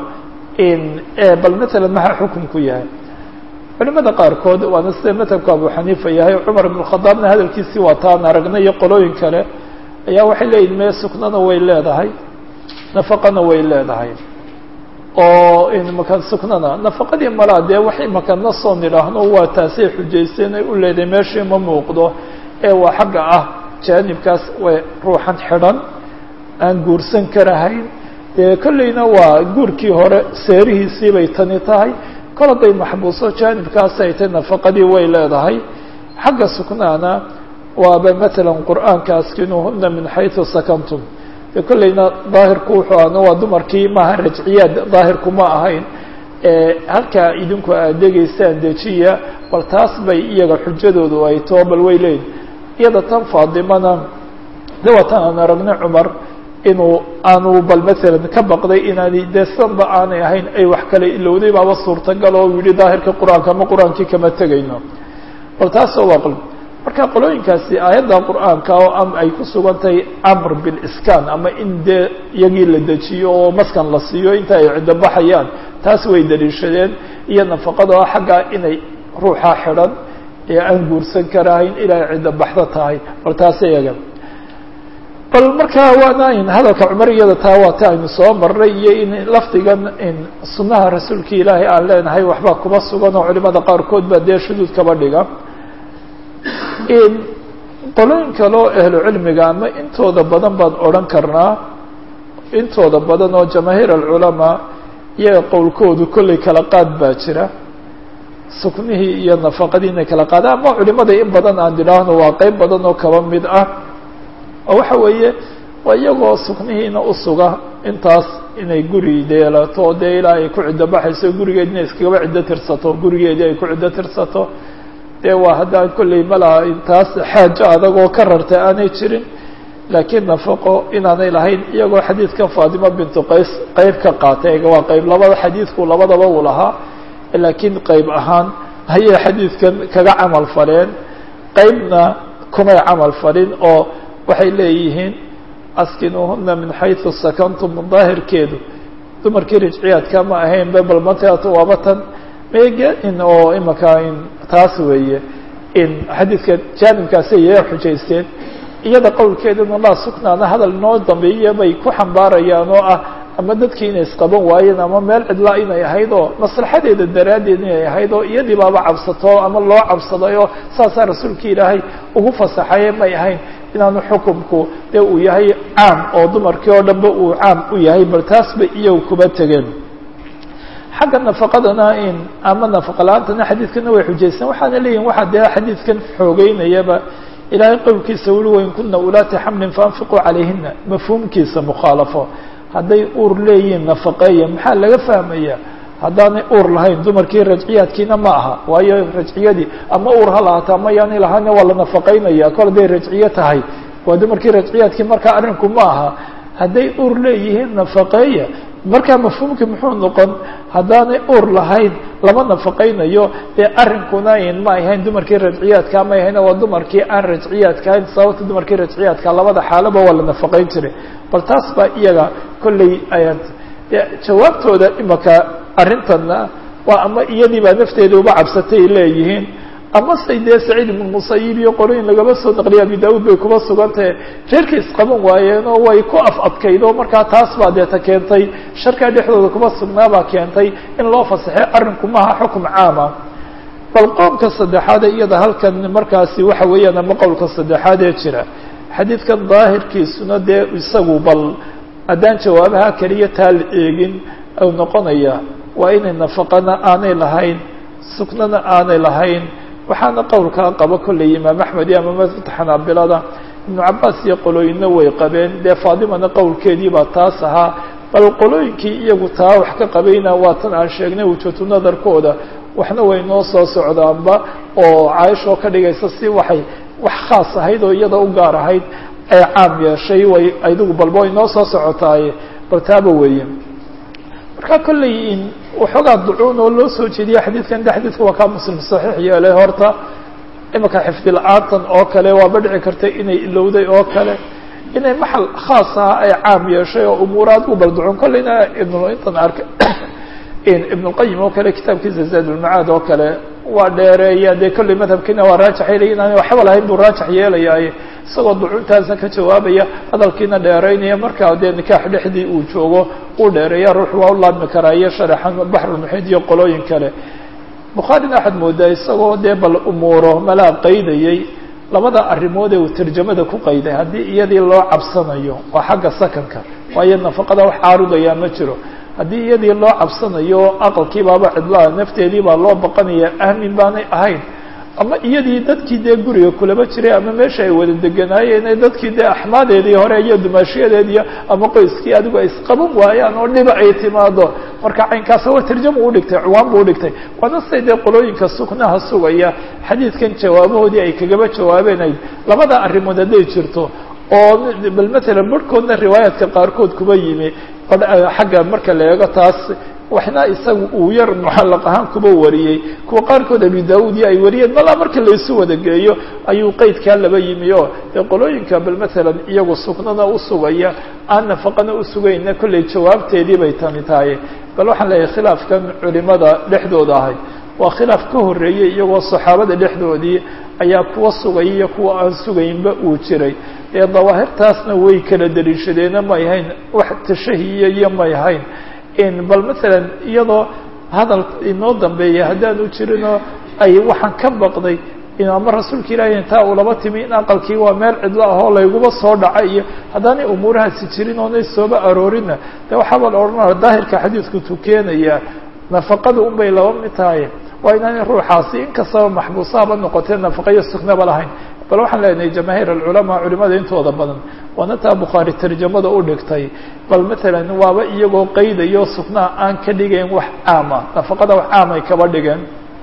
bal matalan maxaa xukunku yahay culimada qaarkood waana sida madhabka abu xaniifa yahay cumar ibn khadaabna hadalkiisii waa taan aragnay iyo qolooyin kale ayaa waxay leeyihin mee suknana way leedahay nafaqana way leedahay oo imaka suknana nafaqadii malaa dee wax imaka nasoo nidhaahno waa taasay xujaysteen ay u leedahay meeshii ma muuqdo ee waa xagga ah jaanibkaas way ruuxan xidhan aan guursan karahayn dee kolleyna waa guurkii hore seerihiisii bay tani tahay kol hadday maxbuuso jaanibkaas ay tahy nafaqadii way leedahay xagga suknaana waaba matalan qur'aanka askinuuhuna min xayثu sakantum de kolleyna daahirku wuxuu ahna waa dumarkii maaha rajciyaad daahirku ma ahayn halkaa idinku aad degeysaan dejiya bal taas bay iyaga xujadoodu ay too bal way leeyihin iyada tan faadimana de waa tan aan aragnay cumar inuu aanu bal matalan ka baqday inaani dee sanba aanay ahayn ay wax kale ilowday baaba suurtagal oo yihi daahirka qur-aanka ama qur-aankii kama tegayno bal taasoo waa qol marka qolooyinkaasi aayadda qur-aanka oo am ay ku sugan tahay amr biliskan ama in dee iyagii la dejiyo oo maskan la siiyo inta ay ciddo baxayaan taas way daliishadeen iyo nafaqada oo xaggaa inay ruuxa xidhan ee aan guursan karahayn ilaa ciddo baxdo tahay bal taas iyaga bal markaa waana in hadalka cumar iyada taa waa ta aynu soo marnay iyo in lafdigan in sunnaha rasuulka ilaahay aan leenahay waxbaa kuma sugan oo culimada qaarkood baa dee shuduud kaba dhiga qolooyin kaloo ahlu cilmiga ama intooda badan baan odhan karnaa intooda badan oo jamaahiir alculamaa iyaga qowlkoodu kollay kala qaad baa jira suknihii iyo nafaqadii inay kala qaadaan ama culimada in badan aan idhaahno waa qeyb badan oo kaba mid ah oo waxa weeye waa iyagoo suknihiina usuga intaas inay guri deelato dee ilaa ay ku ciddo baxayso gurigeed inay iskagaba ciddo tirsato gurigeedii ay ku ciddo tirsato dee waa haddaan kolley malaha intaas xaajo adag oo ka rarta aanay jirin laakiin nafaqo inaanay lahayn iyagoo xadiidkan faatimo bintu qays qeyb ka qaatay waa qeyb labada xadiidku labadaba uu lahaa laakiin qeyb ahaan ayay xadiidkan kaga camal faleen qeybna kumay camal falin oo waxay leeyihiin askinuuhuna min xayثu sakantum daahirkeedu dumarkii rajciyaadka ma ahayn bebel mateat waaba tan in oo imaka in taas weeye in xadiidka jaanibkaasi yaya xujaysteen iyada qowlkeeduna laa suknaana hadal noo dambeeya bay ku xambaarayaan oo ah ama dadkii inay isqaban waayeen ama meel cidlaa inay ahayd oo maslaxadeeda daraaddeed inay ahayd oo iyadii baaba cabsato ama loo cabsaday oo saasaa rasuulka ilaahay ugu fasaxaye may ahayn inaanu xukumku dee uu yahay caam oo dumarkii oo dhanba uu caam u yahay bal taas bay iyagu kuba tegeen xagga nafaqadana in ama nafaqa la-aantana xadiidkana way xujaysteen waxaana leeyihin waxaa dee xadiidkan xoogeynayaba ilaahay qowlkiisa wuli wain kuna ulaati xamlin faanfiquu calayhina mafhuumkiisa mukhaalafo hadday uur leeyihiin nafaqeeya maxaa laga fahmaya haddaanay uur lahayn dumarkii rajciyaadkiina ma aha waayo rajciyadii ama uur ha lahaata ama yaanay lahaana waa la nafaqeynaya kol hadday rajciyo tahay waa dumarkii rajciyaadkii markaa arrinku ma aha hadday uur leeyihiin nafaqeeya markaa mafhuumkii muxuu noqon haddaanay uur lahayn lama nafaqeynayo dee arrinkuna in ma ahayn dumarkii rajciyaadka ma ahayn waa dumarkii aan rajciyaadka ahayn sababta dumarkii rajciyaadka labada xaalaba waa la nafaqeyn jiray bal taas baa iyaga kolley ayaan jawaabtooda imaka arrintanna waa ama iyadii baa nafteeda uba cabsatay leeyihiin ama say dee saciid ibnu musayib iyo qolooyin lagaba soo naqliya abi daawud bay kuba sugantahe reerkay isqaban waayeen oo way ku af adkayd oo markaa taas baa deeta keentay sharkaa dhexdooda kuba sugnaabaa keentay in loo fasaxay arrinku maaha xukum caama bal qoomka saddexaad iyada halkan markaasi waxa weeyaan ama qowlka saddexaad ee jira xadiidkan daahirkiisuna dee isagu bal haddaan jawaabaha keliya taa la eegin u noqonaya waa inay nafaqana aanay lahayn suknana aanay lahayn waxaana qowlkaa qaba kolley imaam axmed iyo ama madhabta xanaabilada ibnu cabaas iyo qolooyinna way qabeen dee faadimana qowlkeedii baa taas ahaa bal qolooyinkii iyagu taa wax ka qabayna waa tan aan sheegnay wujatu nadarkooda waxna way noo soo socdaanba oo caaishoo ka dhigaysa si waxay wax khaas ahayd oo iyada u gaar ahayd ee caam yeeshay way adigu balba way noo soo socotaaye bal taaba weeye marka kolley in waxoogaa ducuun oo loo soo jeediya xadiidkan de xadiidka waa kaa muslim saxiix yeelay horta imika xifdi la-aantan oo kale waaba dhici karta inay ilowday oo kale inay maxal khaas ah ay caam yeeshay oo umuuraad u balducun kolleyna ibn intan arka ibn اlqayim oo kale kitaabkiisa zaad ulmacaad oo kale waa dheereeya dee kolley madhabkiina waa raajax yeelaya inaan waxba lahayn buu raajax yeelayaay isagoo ducuntaasna ka jawaabaya hadalkiina dheeraynaya markaa dee nikaax dhexdii uu joogo uu dheereeya ruux waa u laabmi karaa iyo sharaxan baxrulmuxiid iyo qolooyin kale bukhaarina waxaad moodaa isagoo dee bal umuuro malaa qaydayay labada arrimood ee uu tarjamada ku qayday haddii iyadii loo cabsanayo waa xagga sakanka waayo nafaqada wax caarudaya ma jiro haddii iyadii loo cabsanayo aqalkii baaba cidlaa nafteedii baa loo baqanaya ahmin baanay ahayn ama iyadii dadkii dee guriga kulaba jiray ama meesha ay wada deganaayeen dadkii dee axmaadeedii hore iyo dumaashiyadeediiy ama qoyskii adigu ay isqaban waayaan oo dhiba ay timaado marka caynkaas war tarjama udhigtay cuwaan bu udhigtay waana siday dee qolooyinka suknaha sugaya xadiidkan jawaabahoodii ay kagaba jawaabeenayd labada arrimood hadday jirto oo bal matalan barhkoodna riwaayaadka qaarkood kuba yimi xagga marka la eego taas waxna isaga uu yar mucallaq ahaan kuba wariyey kuwa qaarkood abi daud iyo ay wariyeen malaa marka laysu wada geeyo ayuu qeydkaa laba yimi oo dee qolooyinka bal matalan iyagu sugnana usugaya aan nafaqana usugayna kollay jawaabteedii bay tani tahay bal waxaan leeyahay khilaafkan culimada dhexdooda ahay waa khilaaf ka horreeyey iyagoo saxaabada dhexdoodii ayaa kuwa sugaya iyo kuwa aan sugaynba uu jiray ee dawaahirtaasna way kala daliishadeena may hayn wax tashahiya iyo may hayn bal matalan iyadoo hadal inoo dambeeya haddaanu jirinoo ay waxaan ka baqday ama rasuulka ilaahi intaa ulaba timi in aqalkii waa meel cidlo ahoo layguba soo dhaca iyo haddaanay umuurahaasi jirin oonay sooba aroorinna de waxaaba la odhanaya daahirka xadiidku tukeenaya nafaqada un bay laba mid tahay waa inaanay ruuxaasi inkastaba maxbuusaaba noqotee nafaqa iyo suknaba lahayn bal waxaan leenahay jamaahiir alculamaa culimada intooda badan waana taa bukhaari tarjamada u dhigtay bal matalan waaba iyagoo qaydayo suknaha aan ka dhigayn wax caama nafaqada wax caam ay kaba dhigeen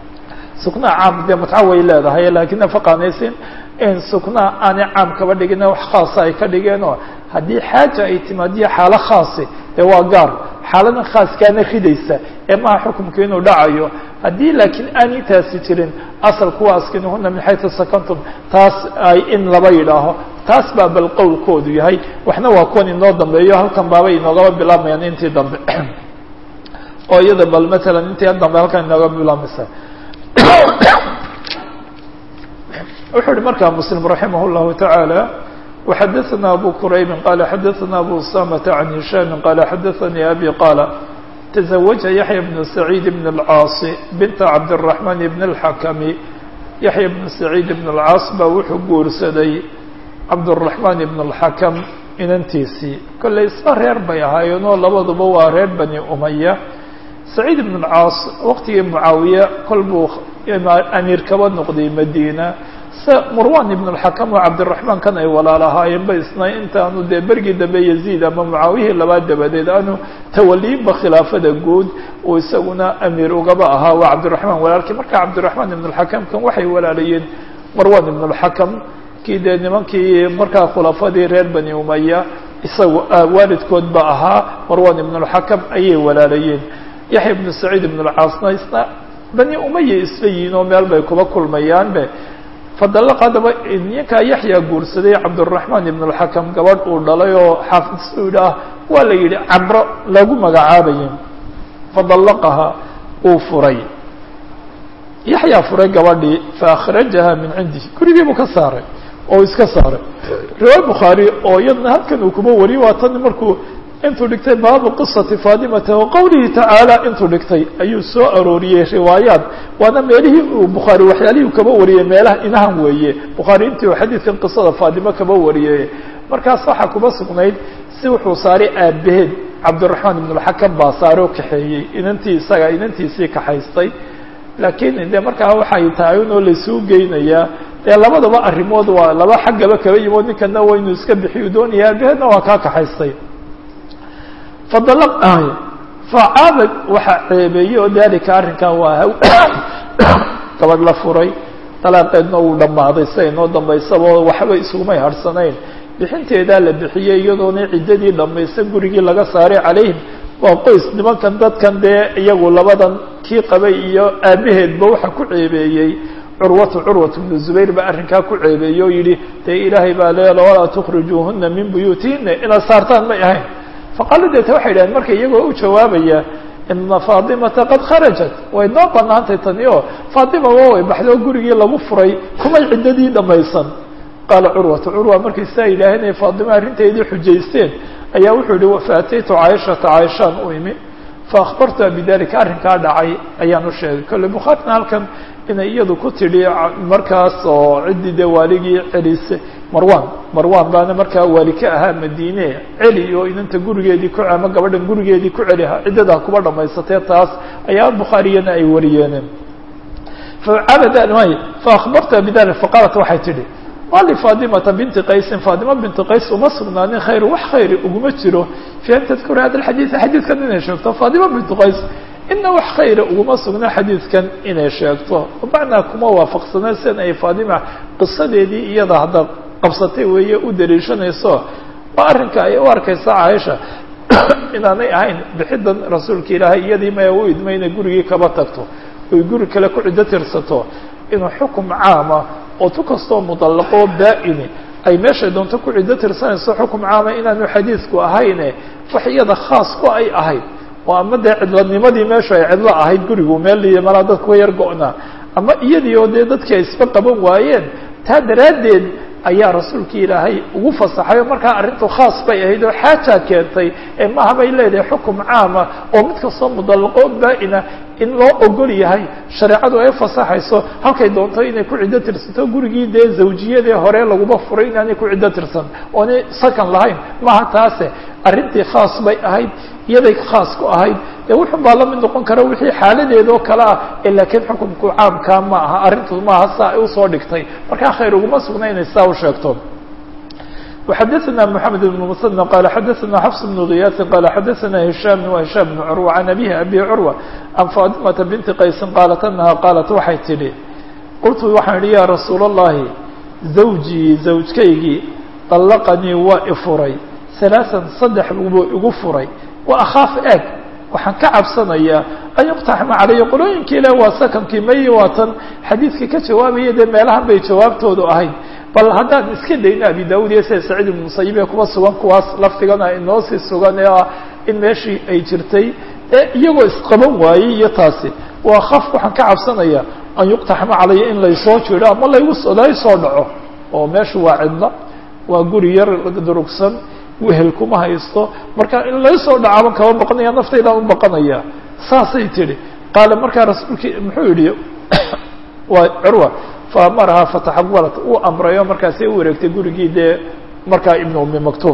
suknaha caam dee mutca way leedahay laakiin nafaqaanaysin in suknaha aanay caam kaba dhigin wax khaasa ay ka dhigeenoo haddii xaaja ay timaadiyo xaalo khaasi dee waa gaar xaaladan khaaskaana ridaysa ee maha xukumka inuu dhacayo haddii laakiin aan intaasi jirin asal kuwa askinuhuna min xaytu sakantum taas ay in laba yidhaaho taas baa bal qowlkoodu yahay waxna waa kuwan inoo dambeeyo halkan baabay inoogaba bilaabmayaan intii dambe oo iyada bal matalan intii dambe halkan inooga bilaabmaysa wuxuu uhi markaa muslim raximah اllahu taعaalى وxadثna abu qurayb qala xadaثna abu usamة عan هisham qala xadaثanii abi qala تزوجa yaحya بن سعيid بن الcاaص binta cabdالرaحman بn الxakm yaحya بن سعيid بن الcاaص baa wuxuu guursaday cabdالرaحman بن الxakm inantiisii kollay isla reer bay ahaayeenoo labaduba waa reer bani umaya سacيid بن الcاaص waqtigii mucaawiye kol buu amiir kaba noqday madina se murwan ibn اlxakam oo cabdiraxmaan kan ay walaalahaayeen ba isna intaanu dee bergii dambe yaziid ama mucaawiyihii labaad dabadeed aanu tawaliinba khilaafada guud uu isaguna amiir ugaba ahaa waa cabdiraxmaan walaalkii marka cabdiraxmaan ibn اlxakam kan waxay walaalayeen marwan ibn اlxakam kii dee nimankii markaa khulafadii reer bani umaya isagu waalidkood ba ahaa marwan ibn اlxakam ayay walaalayeen yaxya ibnu saciid ibn اlcaasna isna bani umaya isla yihiin oo meel bay kuba kulmayaanbe fadalaq haddaba ninkaa yaxya guursaday cabdالرaحman ibn الxakam gabadh uu dhalay oo xaafid suud ah waa la yidhi camro lagu magacaabayay fadalaqaha uu furay yaxyaa furay gabadhii faakhrajaha min cindihi gurigii buu ka saaray oo iska saaray riwaaya bukhaari oo iyadna halkan uu kuma wariyo waa tan markuu intuu dhigtay baabu qisati faadimata wa qowlihi tacaala intuu dhigtay ayuu soo arooriyey riwaayaat waana meelihii uu bukhaari waxyaalihii u kaba wariyey meelaha inahan weeye bukhaari intii uu xadiidkan qisada faadimo kaba wariyey markaas waxaa kuba sugnayd si wuxuu saaray aabaheed cabdiraxmaan ibnulxakam baa saare oo kaxeeyey inantii isaga inantiisii kaxaystay laakiin de markaa waxay tahay unoo laysuu geynayaa dee labadaba arrimood waa laba xaggaba kaba yimood ninkana waa inuu iska bixiyu doonaya aabaheedna waa kaa kaxaystay fadala facaaba waxaa ceebeeyey oo daalika arrinkan waa gabadh la furay dalaaqeedna uu dhammaaday siday noo dambaysaba waxba isugumay harhsanayn bixinteedaa la bixiyey iyadoona ciddadii dhammaysan gurigii laga saaray calayhim waa qoys nimankan dadkan dee iyagu labadan kii qabay iyo aabaheedba waxa ku ceebeeyey curwatu curwat bnu zubayr baa arrinkaa ku ceebeeyey oo yidhi dee ilaahay baa leela walaa tukhrijuuhuna min buyuutihina inaad saartaan may ahayn faqaalo deeta waxay idhaheen marka iyagoo u jawaabaya ina faatimata qad kharajat way noo banaantay tani oo faatima waa way baxdo gurigii lagu furay kumay ciddadii dhamaysan qaala curwatu curwa markay sidaa yidhaaheen ay faatima arrinteedii xujaysteen ayaa wuxuu yihi wafaataytu caaishata caaishaan u imi faakbartuha bidalika arrinkaa dhacay ayaan u sheegay kolle bukhaarina halkan inay iyadu ku tidhi markaas oo ciddii dee waaligii celisay marwan marwan baana markaa waali ka ahaa madiine celi oo inanta gurigeedii ku ama gabadhan gurigeedii ku celi ciddadaa kuba dhamaysatee taas ayaa bukhaariyana ay wariyeen faabad faakbartuha bidalik faqaalat waxay tidhi waa lifaatimata binti qaysin faatima binti qays uma sugnaanin khayr wax khayri uguma jiro fi an tadkura hada alxadiid xadiidkan inay sheegto faatima bintu qays ina wax khayra uguma sugna xadiidkan inay sheegto bimacnaa kuma waafaqsana sian ay faatima qisadeedii iyada hadda qabsatay weeye u daliishanayso waa arrinka ay u arkaysa caaisha inaanay ahayn bixidan rasuulka ilaahay iyadii maya u idmay inay gurigii kaba tagto oy guri kale ku ciddo tirsato inuu xukum caama oo tu kastoo mudallaqoo baa-ini ay meeshay doonto ku ciddo tirsanayso xukum caama inaanu xadiidku ahayne wax iyada khaas ku ay ahayd oo ama dee cidlanimadii meeshu ay cidlo ahayd gurigu meel malaa dadkuwa yar go-naa ama iyadii oo dee dadkii ay isba qaban waayeen taa daraaddeed ayaa rasuulkii ilaahay ugu fasaxay oo markaa arrintu khaas bay ahayd oo xaajaa keentay ee maaha bay leedahay xukum caama oo mid kastoo mudallaqoo baa-ina in loo ogol yahay shareecadu ay fasaxayso halkay doonto inay ku ciddo tirsato gurigii dee zawjiyadee hore laguma furay inaanay ku ciddo tirsan oonay sakan lahayn maaha taase arrintii khaas bay ahayd iyaday khaas ku ahayd dee wuxun baa la mid noqon kara wixii xaaladeeda oo kale ah ee laakiin xukumku caamkaa ma aha arrintu maaha saa ay usoo dhigtay markaa khayr uguma sugna inay saa u sheegto وxadثna محamed بن مسن qال xadثna xفs بن غiyاثi qال xadثna هiشام وهiشام بن cروة عن أbيه أbي cروة عن فاطمة بنti qaysi qاaلت أنha qاaلت waxay tidhi qultu waxaan idhi ya رasuul الlahi زawjii زawjkaygii طلqanii waa ifuray ثaلاثا saddex buu igu furay wa akhaaf eeg waxaan ka cabsanayaa an yuqtaxma calaya qolooyinkii le waa sakankii mayi waatan xadiidka ka jawaabaya dee meelahan bay jawaabtoodu ahayd bal haddaan iska dayno abi daud iyo sida saciid ibn musayib ee kuba sugan kuwaas lafdigana inoo sii sugan ee ah in meeshii ay jirtay ee iyagoo isqaban waayey iyo taasi waa khaf waxaan ka cabsanaya an yuqtaxma calaya in laysoo jiro ama laygu laysoo dhaco oo meeshu waa cidla waa guri yar durugsan wehel kuma haysto marka in laysoo dhacaban kaba baqanaya naftaydaan u baqanaya saasay tidhi qaala markaa rasuulkii muxuu yihi waa curwa faamaraha fataxawalat uu amrayo markaasay u wareegtay gurigii dee markaa ibn umi maktuum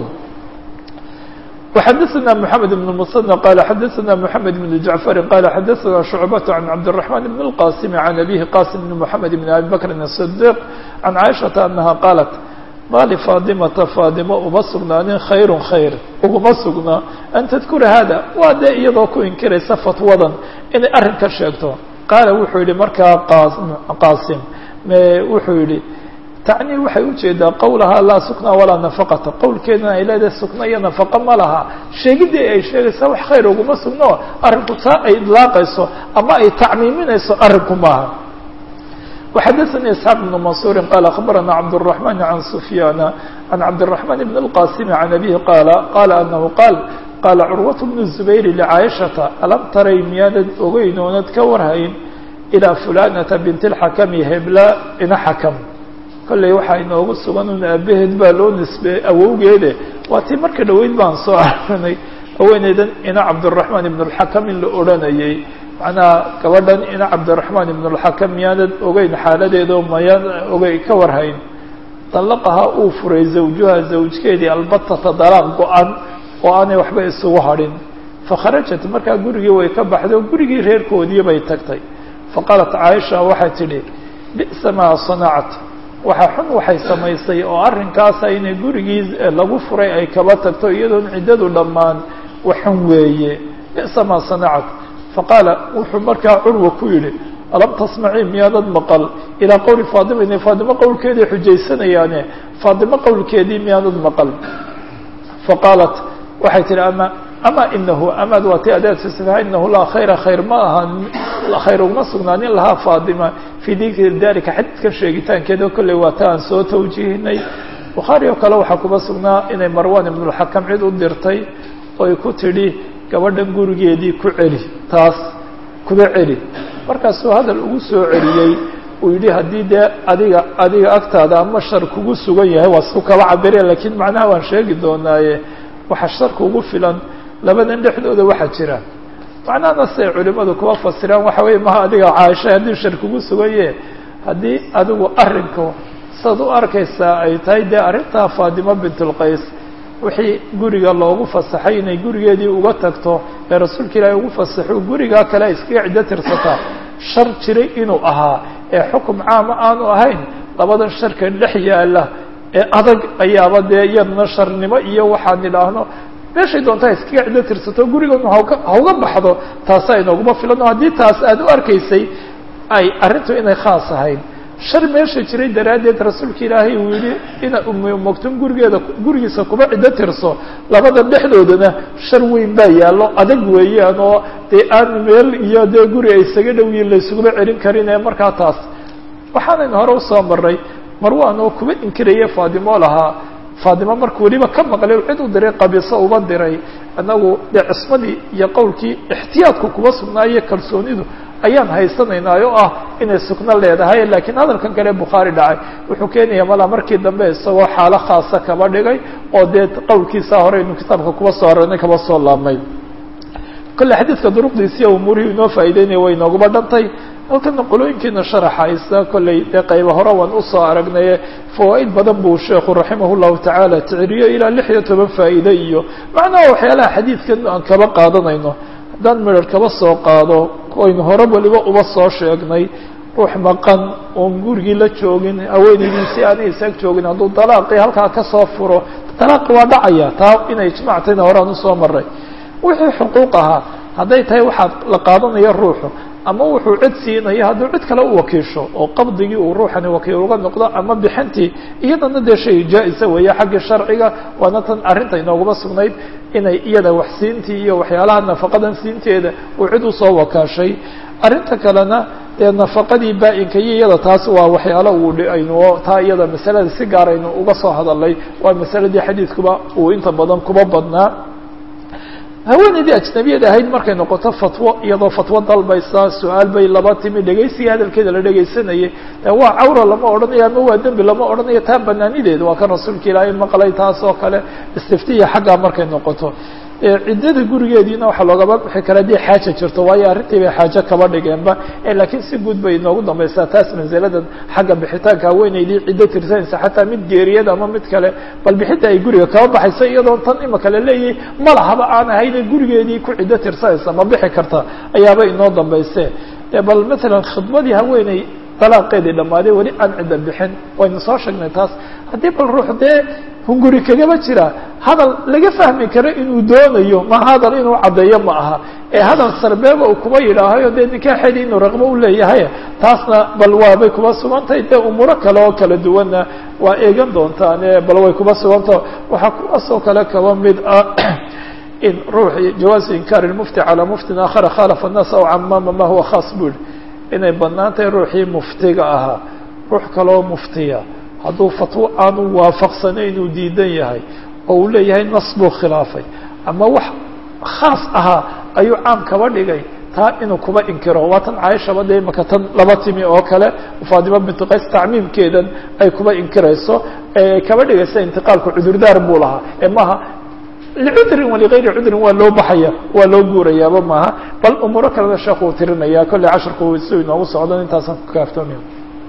وxadثna محamed بن المصنى qال xadثna محamed بن جعفر qال xadثna شعبة عن cabدالرحمن بن القاسم عن أbيه qاسم بن محamed بن أbي بكر الصديق عن عائشhaةa أنها qاaلت ma لفاaطمةa فاaطمة uma sugnaanin khayr khayr uguma sugnaa an تذkura hada waa dee iyadoo ku inkiraysa fatwadan inay arrin ka sheegto qaala wuxuu yihi markaa qاsim wuxuu yihi tacnii waxay ujeedaa qowlahaa laa sukna walaa nafaqata qowlkeedana ay leedahay sukna iyo nafaqa ma laha sheegidii ay sheegaysaa wax khayr uguma sugno arrinku taa ay idlaaqayso ama ay tacmiiminayso arrinku maaha وxadثnي isxaaq بن maنصuuri qال aخbarana cabdالرحمن عan سfyاana عan cabdالرحمن بن الqاsim عan أbيه qاala qala anahu qaal qaala curwaة بن الزubayr لcaaشhaةa alam taray miyaanad ogeyn oonad ka warhayn ilىa fulanata bint الxakmi hebla ina xakm kolley waxaa inoogu sugan un aabaheed baa loo nisbeeyey awowgeede waa tii marka dhaweyd baan soo arnay haweeneydan ina cabdiraxmaan ibn اlxakam in la odhanayay macnaha gabadhan ina cabdiraxmaan ibn اlxakam miyaanad ogeyn xaaladeedo mayaan ogey ka warhayn dalaqaha uu furay zawjuha zawjkeedii albatata dalaaq go-an oo aanay waxba isugu hadhin fakharajat markaa gurigii way ka baxday oo gurigii reerkoodii bay tagtay faqaalat caaisha waxay tidhi bi'sa maa sanacat waxa xun waxay samaysay oo arrinkaasa inay gurigii lagu furay ay kaba tagto iyadoon ciddadu dhammaan waxun weeye bi'sa maa sanacat faqaala wuxuu markaa curwa ku yidhi alam tasmacii miyaanad maqal ilaa qowli faadima inay faadimo qowlkeedii xujaysanayaane faadimo qowlkeedii miyaanad maqal faqaalat waxay tihi ama ama inahu amaad waa ti adeedsisfa inahu laa khayra khayr ma aha khayr uguma sugnaanin lahaa faadima fii dikri dalika xadiidkan sheegitaankeeda kolley waa ta aan soo tawjiihinay bukhaari oo kale waxaa kuma sugnaa inay marwan ibnulxakam cid u dirtay oy ku tidhi gabadhan gurigeedii ku celi taas kuba celi markaasuu hadal ugu soo celiyey uu yidhi haddii dee adiga adiga agtaada ama shar kugu sugan yahay waa su kaba cabire laakiin macnaha waan sheegi doonaaye waxa sharka ugu filan labadan dhexdooda waxaa jira macnahana siday culimadu kuba fasiraan waxa weeye maha adiga caaisha haddii shar kugu sugan yahe haddii adigu arrinku saad u arkaysaa ay tahay dee arrintaa faadimo bintulqays wixii guriga loogu fasaxay inay gurigeedii uga tagto ee rasuulka ilaahay ugu fasaxo gurigaa kale ay iskaga ciddo tirsataa shar jiray inuu ahaa ee xukum caama aanu ahayn labadan sharka dhex yaala ee adag ayaaba dee iyadna sharnimo iyo waxaan idhaahno meeshay doontaa iskaga ciddo tirsato gurigoodna hauga hauga baxdo taasaa inooguma filan oo haddii taas aada u arkaysay ay arrintu inay khaas ahayd shar meesha jiray daraaddeed rasuulka ilaahay uu yihi ina umogtum gurigeeda gurigiisa kuba ciddo tirso labada dhexdoodana shar weyn baa yaallo adag weeyaan oo dee aan meel iyo dee guri ay isaga dhowyiin laysuguma celin karin ee markaa taas waxaanaynu hore usoo maray marwan oo kuba inkiraya faadimo lahaa faadimo markuu weliba ka maqlay cid u diray qabiso uba diray annagu dee cismadii iyo qowlkii ixtiyaadku kuba sugnaayo kalsoonidu ayaan haysanaynaa oo ah inay sugno leedahay laakiin hadalkan kale bukhaari dhacay wuxuu keenaya malaa markii dambe isagoo xaalo khaasa kaba dhigay oo dee qowlkiisa hore inu kitaabka kuba soo aranay kaba soo laabmay kolle xadiidka duruqdiisiiyo umuurihii inoo faa'ideynaya way inooguma dhantay halkana qolooyinkiina sharaxaysa kolley dee qayba hore waan usoo aragnaye fawaa'id badan buu sheekhu raximah llahu tacaala ticiriyo ilaa lix iyo toban faa'iide iyo macnaha waxyaalaha xadiidkan aan kaba qaadanayno haddaan midhar kaba soo qaado aynu hore waliba uba soo sheegnay ruux maqan oon gurigii la joogin haweenaydiisi aanay isaag joogin hadduu dalaaqii halkaa kasoo furo dalaaqi waa dhacaya taa inay ijmactayna horaan usoo maray wixii xuquuq ahaa hadday tahay waxaa la qaadanaya ruuxu ama wuxuu cid siinaya hadduu cid kale u wakiisho oo qabdigii uu ruuxani wakiil uga noqdo ama bixintii iyadana dee shay jaa-isa weeye xaggii sharciga waana tan arrinta inooguma sugnayd inay iyada wax siintii iyo waxyaalaha nafaqadan siinteeda uu cid usoo wakaashay arrinta kalena dee nafaqadii baa-inka iyo iyada taas waa waxyaalo uu aynu taa iyada masalada si gaar aynu uga soo hadalnay waa masaladii xadiidkuba uu inta badan kuba badnaa haweenaydii ajnabiyad ahayd markay noqoto fatwo iyadoo fatwo dalbaysa su-aal bay laba timi dhegaysiga hadalkeeda la dhegaysanayay waa cawra lama odhanayo ama waa dembi lama odhanayo taa banaanideeda waa kan rasuulka ilaahay maqlay taas oo kale istiftiya xaggaa markay noqoto ciddada gurigeediina waxaa loogaba bixi kara haddii xaaja jirto waayo arrintii bay xaajo kaba dhigeenba laakiin si guud bay inoogu dambaysaa taas mansiladan xagga bixitaanka haweenaydii ciddo tirsanaysa xataa mid geeriyada ama mid kale bal bixinta ay guriga kaba baxayso iyadoon tan imaka la leeyahay ma lahaba aan ahayne gurigeedii ku ciddo tirsanaysa ma bixi karta ayaaba inoo dambayse bal matalan khidmadii haweeney dalaaqeedii dhammaaday weli aan cidda bixin waynu soo sheegnay taas haddii bal ruux dee hunguri kagaba jira hadal laga fahmi karo inuu doonayo ma hadal inuu caddeeyo ma aha ee hadal sarbeeba uu kuba yidhaahayo dee nikaaxeedii inuu raqbo u leeyahay taasna bal waabay kuba sugantahay dee umuuro kale oo kala duwanna waa eegan doontaane bal way kuba sugantah waxaa kuwaasoo kale kaba mid ah in ruuxi jawaazu inkaari mufti calaa muftin aakhara khalafa annaas aw camaama ma huwa khaas buu yihi inay bannaan tahay ruuxii muftiga ahaa ruux kaloo muftiya hadduu fatwo aanu waafaqsanayn inuu diidan yahay oo uu leeyahay nas buu khilaafay ama wax khaas ahaa ayuu caam kaba dhigay taa inuu kuba inkiro waa tan caaishaba dee imaka tan laba timi oo kale faadima bintu qays tacmiimkeedan ay kuba inkirayso kaba dhigaysa intiqaalku cudurdaar buu lahaa ee maaha licudrin waligayri cudrin waa loo baxaya waa loo guurayaaba maaha bal umuuro kalena sheekhu uu tirinaya kolley casharku si inoogu socdan intaasaan ku kaaftoomi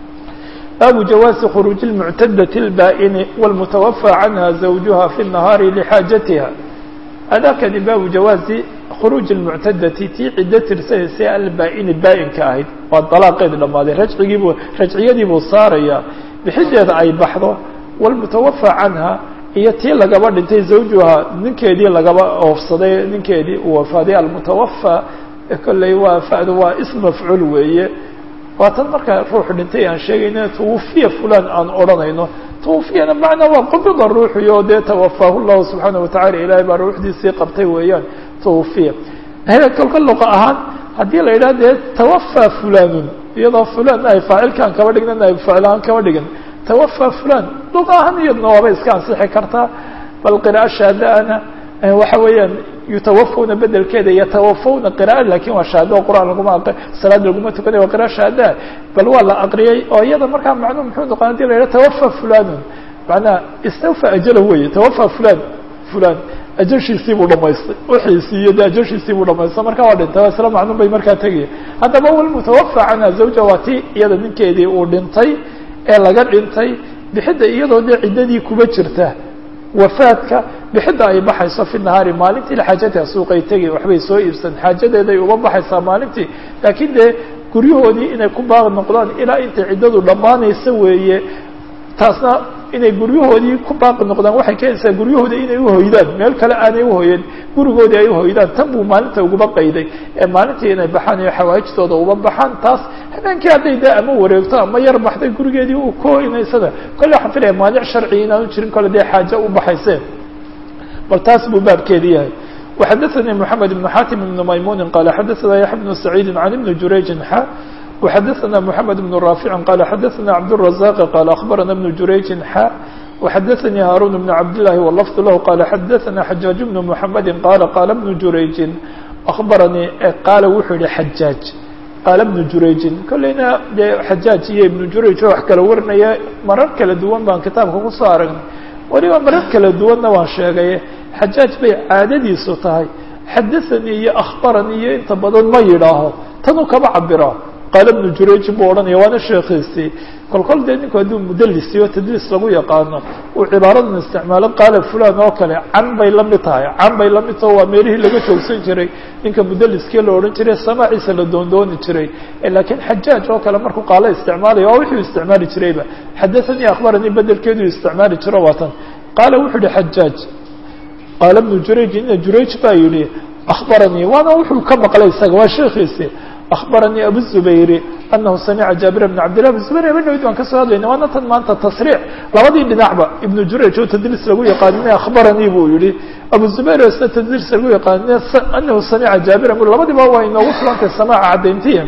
baabu jawaazi khuruuji lmuctadati اlbaa'ini wاlmutawafى canha zawjuha fi الnahaari lixaajatiha adakani baabu jawaazi khuruuji lmuctadati tii ciddo tirsanaysa albaa'ini baa'inka ahayd waa dalaaqeedi dhammaaday rajcigiibuu rajciyadiibuu saaraya bixideeda ay baxdo wاlmutawafى canha iyo tii lagaba dhintay zawjuha ninkeedii lagaba oofsaday ninkeedii uu wafaaday almutawafى kolley waa fadu waa ism mafcuul weeye waa tan markaa ruuxu dhintay aan sheegayno twufiya fulan aan odhanayno twufiyana macnaa waa qubida ruuxiyo dee tawafaahu llahu subxaana watacala ilaahay baa ruuxdiisii qabtay weeyaan twufiya kolka luqa ahaan haddii la yidhaha dee tawafaa fulanun iyadoo fulan ay faacilkaan kaba dhignan ay ficlaan kaba dhigan tawafaa fulan luqa ahaan iyadna waaba iska ansixi kartaa bal qira'a shaadaana waxa weeyaan yutawafawna bedelkeeda yatawafawna qira'a lakin waa shahaado o qur'aan laguma salaad laguma tukanay waa qira'a shahadaa bal waa la aqriyay oo iyada markaa macnuu muxuu noqon hadii la yidhaha tawafa fulanun macnaha istawfa ajala weye tawafa fulan fulan ajashiisii buu dhamaystay wixiisii iyo de ajashiisii buu dhamaystay marka waa dhintay isla macnun bay markaa tegaya haddaba walmutawafa canha zawja waa ti iyada ninkeedii uu dhintay ee laga dhintay bixidda iyadoo dee ciddadii kuba jirta wafaadka bixidda ay baxayso fi nahaari maalintii xaajatiha suuqay tegi waxbay soo iibsan xaajadeeday uba baxaysaa maalintii laakiin dee guryahoodii inay ku baaqi noqdaan ilaa intay ciddadu dhammaanaysa weeye taasna inay guryahoodii ku baaqi noqdaan waxay keenaysaa guryahoodi inay uhoydaan meel kale aanay uhoyeen gurigoodii ay uhoydaan tan buu maalinta uguba qayday ee maalintii inay baxaan iyo xawaajtooda uba baxaan taas habeenkii hadday dee ama wareegto ama yar baxday gurigeedii u kohinaysada kolle waxaan filaya maanic sharci inaanu jirin kole dee xaajo u baxayseen bal taas buu baabkeedi yahay وxadثnي محamed بن xatim بن maymuni qala xadaثna yaحya بن سacيidi عan iبn jurayجin xa وxadثna محamed بن rاafic qala xadaثna cabdالرaزاq qala aخbarana بن jurayجin xa وxadaثnي hاrun بن cabdالlahi wlfظ lah qala xadaثna xajaaج بن محamedi qala qala بن jurayجin aخbaranii qaala wuxuu yihi xajaaج qaala بن jurayجin kolleyna dee xajaaج iyo iبn jurayج oo wax kala warinaya marar kala duwan baan kitaabka kusoo aragnay weliba marar kala duwanna waan sheegay xajaaj bay caadadiisu tahay xadaanii iyo akhbaranii iyo inta badan ma yidhaaho tanuu kaba cabira qaala bnu jurayjin buu odhanaya waana sheekhiisii kolkol dee ninku hadduu mudalisiyo tadliis lagu yaqaano uu cibaaradan isticmaalo qaala fulan oo kale can bay la mid tahay can bay la mid taho waa meelihii laga joogsan jiray ninka mudaliskii la odhan jiray samaaciisa la doondooni jiray laakiin xajaaj oo kale markuu qaalo isticmaalaya waa wuxuu isticmaali jirayba xadaanii akhbaranii bedelkeedu isticmaali jiro waa tan qaala wuxuu yihi xajaaj qaala bnu jurayj ina jurayj baa yihi akhbaranii waana wuxuu ka maqlay isaga waa sheekiisi akhbaranii abu zubayri anahu samica jaabir bn cabdillah abu zubayr habeenayd waan kasoo hadlayna waana tan maanta tasriix labadii dhinacba ibnu jurayj oo tadliis lagu yaqaanina akhbaranii buu yihi abu zubayr oo isna tadliis lagu yaqaanina anahu samica jaabira bu labadiba waa inoogu filantay samaaca caddayntiya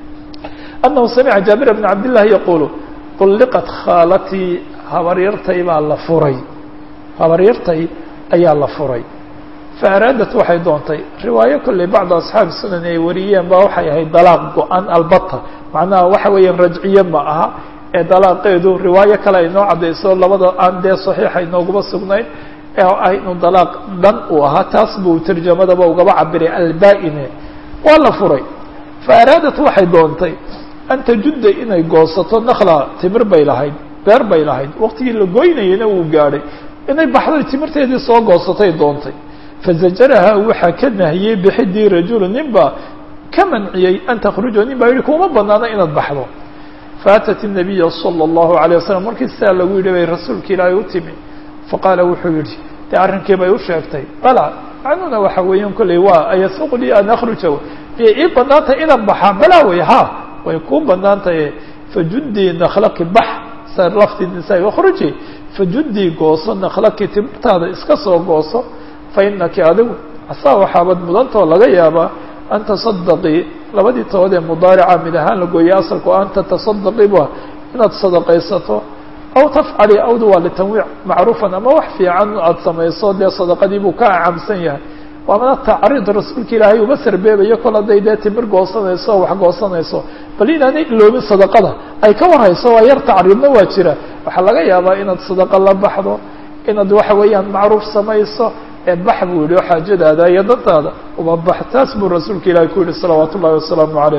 anahu samica jaabir bn cabdillahi yaqulu طulliqat khaalatii habaryartay baa la furay habaryartay ayaa la furay fa araadat waxay doontay riwaayo kolley bacdu asxaabi sunan ay wariyeen ba waxay ahayd dalaaq go-an albata macnaha waxa weeyaan rajciye ma aha ee dalaaqeedu riwaayo kale ay noo caddayso labada aan dee saxiixa inooguma sugnayn ee ah inuu dalaaq dhan uu ahaa taas buu tarjamadaba ugaba cabiray albaa-ine waa la furay fa araadat waxay doontay an tajudda inay goosato nakla timir bay lahayd beer bay lahayd waqtigii la goynayana uu gaadhay inay baxday timirteedii soo goosatay doontay fazajaraha waxaa ka nahiyey bixidii rajulu nin baa ka manciyey an takhruja nin baa yihi kuma banaana inaad baxdo faatat الnabiya salى الlahu عalيه wasalam markii sidaa lagu yidhi bay rasuulka ilaahay u timi faqaala wuxuu yihi dee arrinkii bay u sheegtay bala macnuuna waxa weeyan kolley waa ayasuq lii an akhruja miyay ii banaantay inaan baxaa balaa wey ha way kuu banaantahay fajudii naklaki bax sa lafti nisaa akhruji fajudii gooso naklaki timirtaada iska soo gooso fainaki adigu asaa waxaabad mudantoo laga yaabaa an tasadaqii labadii tood ee mudaarica mid ahaan la gooyey asalku an tatasadaqii ba inaad sadaqaysato aw tafcali awdu waa litanwiic macruufan ama wax fiican aada samayso dee sadaqadii buu ka acamsan yahay waamana tacriid rasuulka ilaahay uma sarbeebayo kol hadday dee timir goosanayso o wax goosanayso bal inaanay iloobin sadaqada ay ka warhayso waa yar tacriidna waa jira waxaa laga yaabaa inaad sadaqa la baxdo inaad waxa weeyaan macruuf samayso ee bax buu yihi oo xaajadaada iyo dantaada uba bax taas buu rasuulka ilaahi ku yihi salawaatu ullahi wasalaamu calayh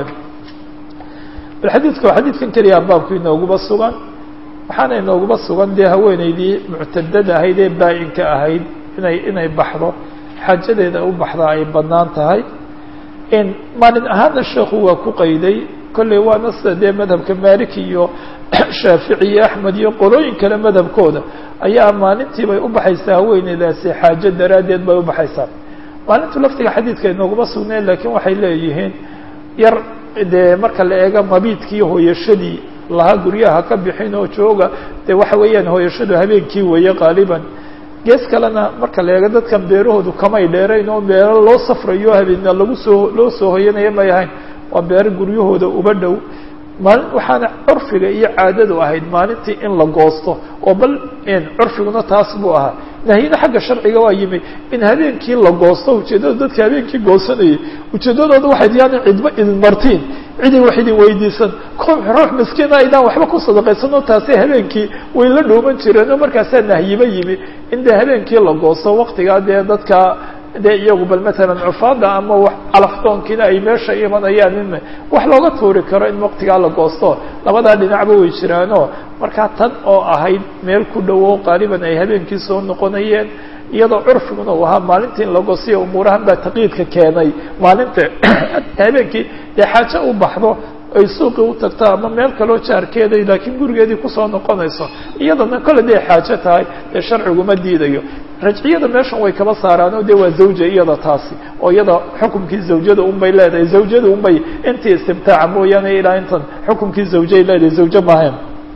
bal xadiidka waa xadiidkan keliya baabku inooguba sugan waxaana inooguba sugan dee haweeneydii muctadada ahayd ee baa-inka ahayd inay inay baxdo xaajadeeda u baxdaa ay bannaan tahay in maalin ahaana sheekhu waa ku qayday kolley waana sida dee madhabka maliki iyo shaafici iyo axmed iyo qolooyin kale madhabkooda ayaa maalintii bay u baxaysaa haweeneydaasi xaajo daraaddeed bay u baxaysaa maalintu laftiga xadiidka inooguma sugneen laakiin waxay leeyihiin yar dee marka la eego mabiidkii hooyashadii lahaa guryaha ka bixin oo jooga dee waxa weeyaan hooyashadu habeenkii weeye qaaliban gees kalena marka la eego dadkan beerahoodu kamay dheerayn oo beero loo safrayo habeena lagu soo loo soo hoyanaya may ahayn waa beero guryahooda uba dhow maalin waxaana curfiga iyo caadadu ahayd maalintii in la goosto oo bal curfiguna taas buu ahaa nahyina xagga sharciga waa yimi in habeenkii la goosto ujeeddada dadka habeenkii goosanayay ujeeddadooda waxay yaani cidba idin martiin cidin wax idin weydiisan ruux miskiina aydaan waxba ku sadaqaysanoo taasi habeenkii way la dhooman jireen oo markaasaa nahyiba yimi in dee habeenkii la goosto waktigaa dee dadka dee iyagu bal matalan cufaada ama wax calaftoonkiina ay meesha imanayaan in wax looga tuuri karo in waktigaa la goosto labadaa dhinacba way jiraano markaa tan oo ahayd meel ku dhowo qaaliban ay habeenkii soo noqonayeen iyadoo curfiguna uu ahaa maalintii in la goosiyo umuurahan baa taqyiidka keenay maalinta habeenkii dee xaajo u baxdo ay suuqii u tagto ama meel kaloo jaarkeeday laakiin gurigeedii kusoo noqonayso iyadana kole day xaajo tahay dee sharciguma diidayo rajciyada meeshan way kaba saaraano dee waa zawja iyada taasi oo iyada xukumkii zawjada unbay leedahay zawjada unbay intii istimtaaca mooyaane ilaa intan xukumkii zawjay leedahay zawjo maahayn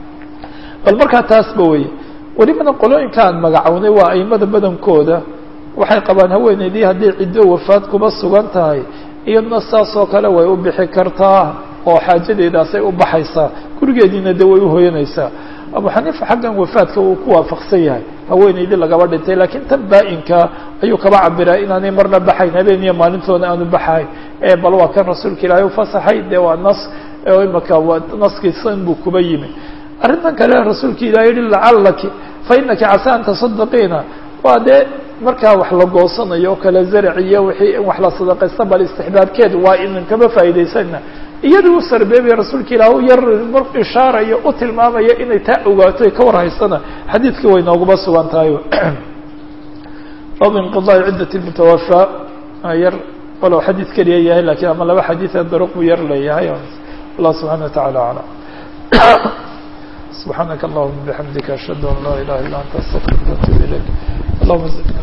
bal markaa taasba weye welibana qolooyinka aan magacownay waa aimada badankooda waxay qabaan haweeneydii haddii ciddo wafaad kuba sugan tahay iyaduna saas oo kale way u bixi kartaa oo xaajadeedaasay u baxaysaa gurigeediina de way uhoyanaysaa abu xaniifa xaggan wafaadka uu ku waafaqsan yahay haweeneydii lagaba dhintay laakiin tan baa-inka ayuu kaba cabiraa inaanay marna baxayn habeen iyo maalintoona aanu baxayn bal waa kan rasuulka ilaahay ufasaxay dee waa nas imaka waa naskiisan buu kuba yimi arrintan kale rasuulka ilahi yihi lacalaki fa inaki casa an tasaddaqiina waa dee markaa wax la goosanayo o kale zarac iyo wixii in wax la sadaqaysta bal istixbaabkeed waa inan kaba faa'idaysana iyadii u sarbeebaya rasuulka ilaah u yar mar ishaarayo u tilmaamaya inay taa ogaato ay ka war haysana xadiidkii way nooguma sugan tahay baabu inqidaai ciddat mutawafaa yar walow xadiid keliya yahay lakiin ama laba xadiida daruq buu yar leeyahay allah subxana wataعala aclam subxaanaka allahuma bixamdika ashhadu an laa ilaha illa anta astaqfiruka atub ilayk allahuma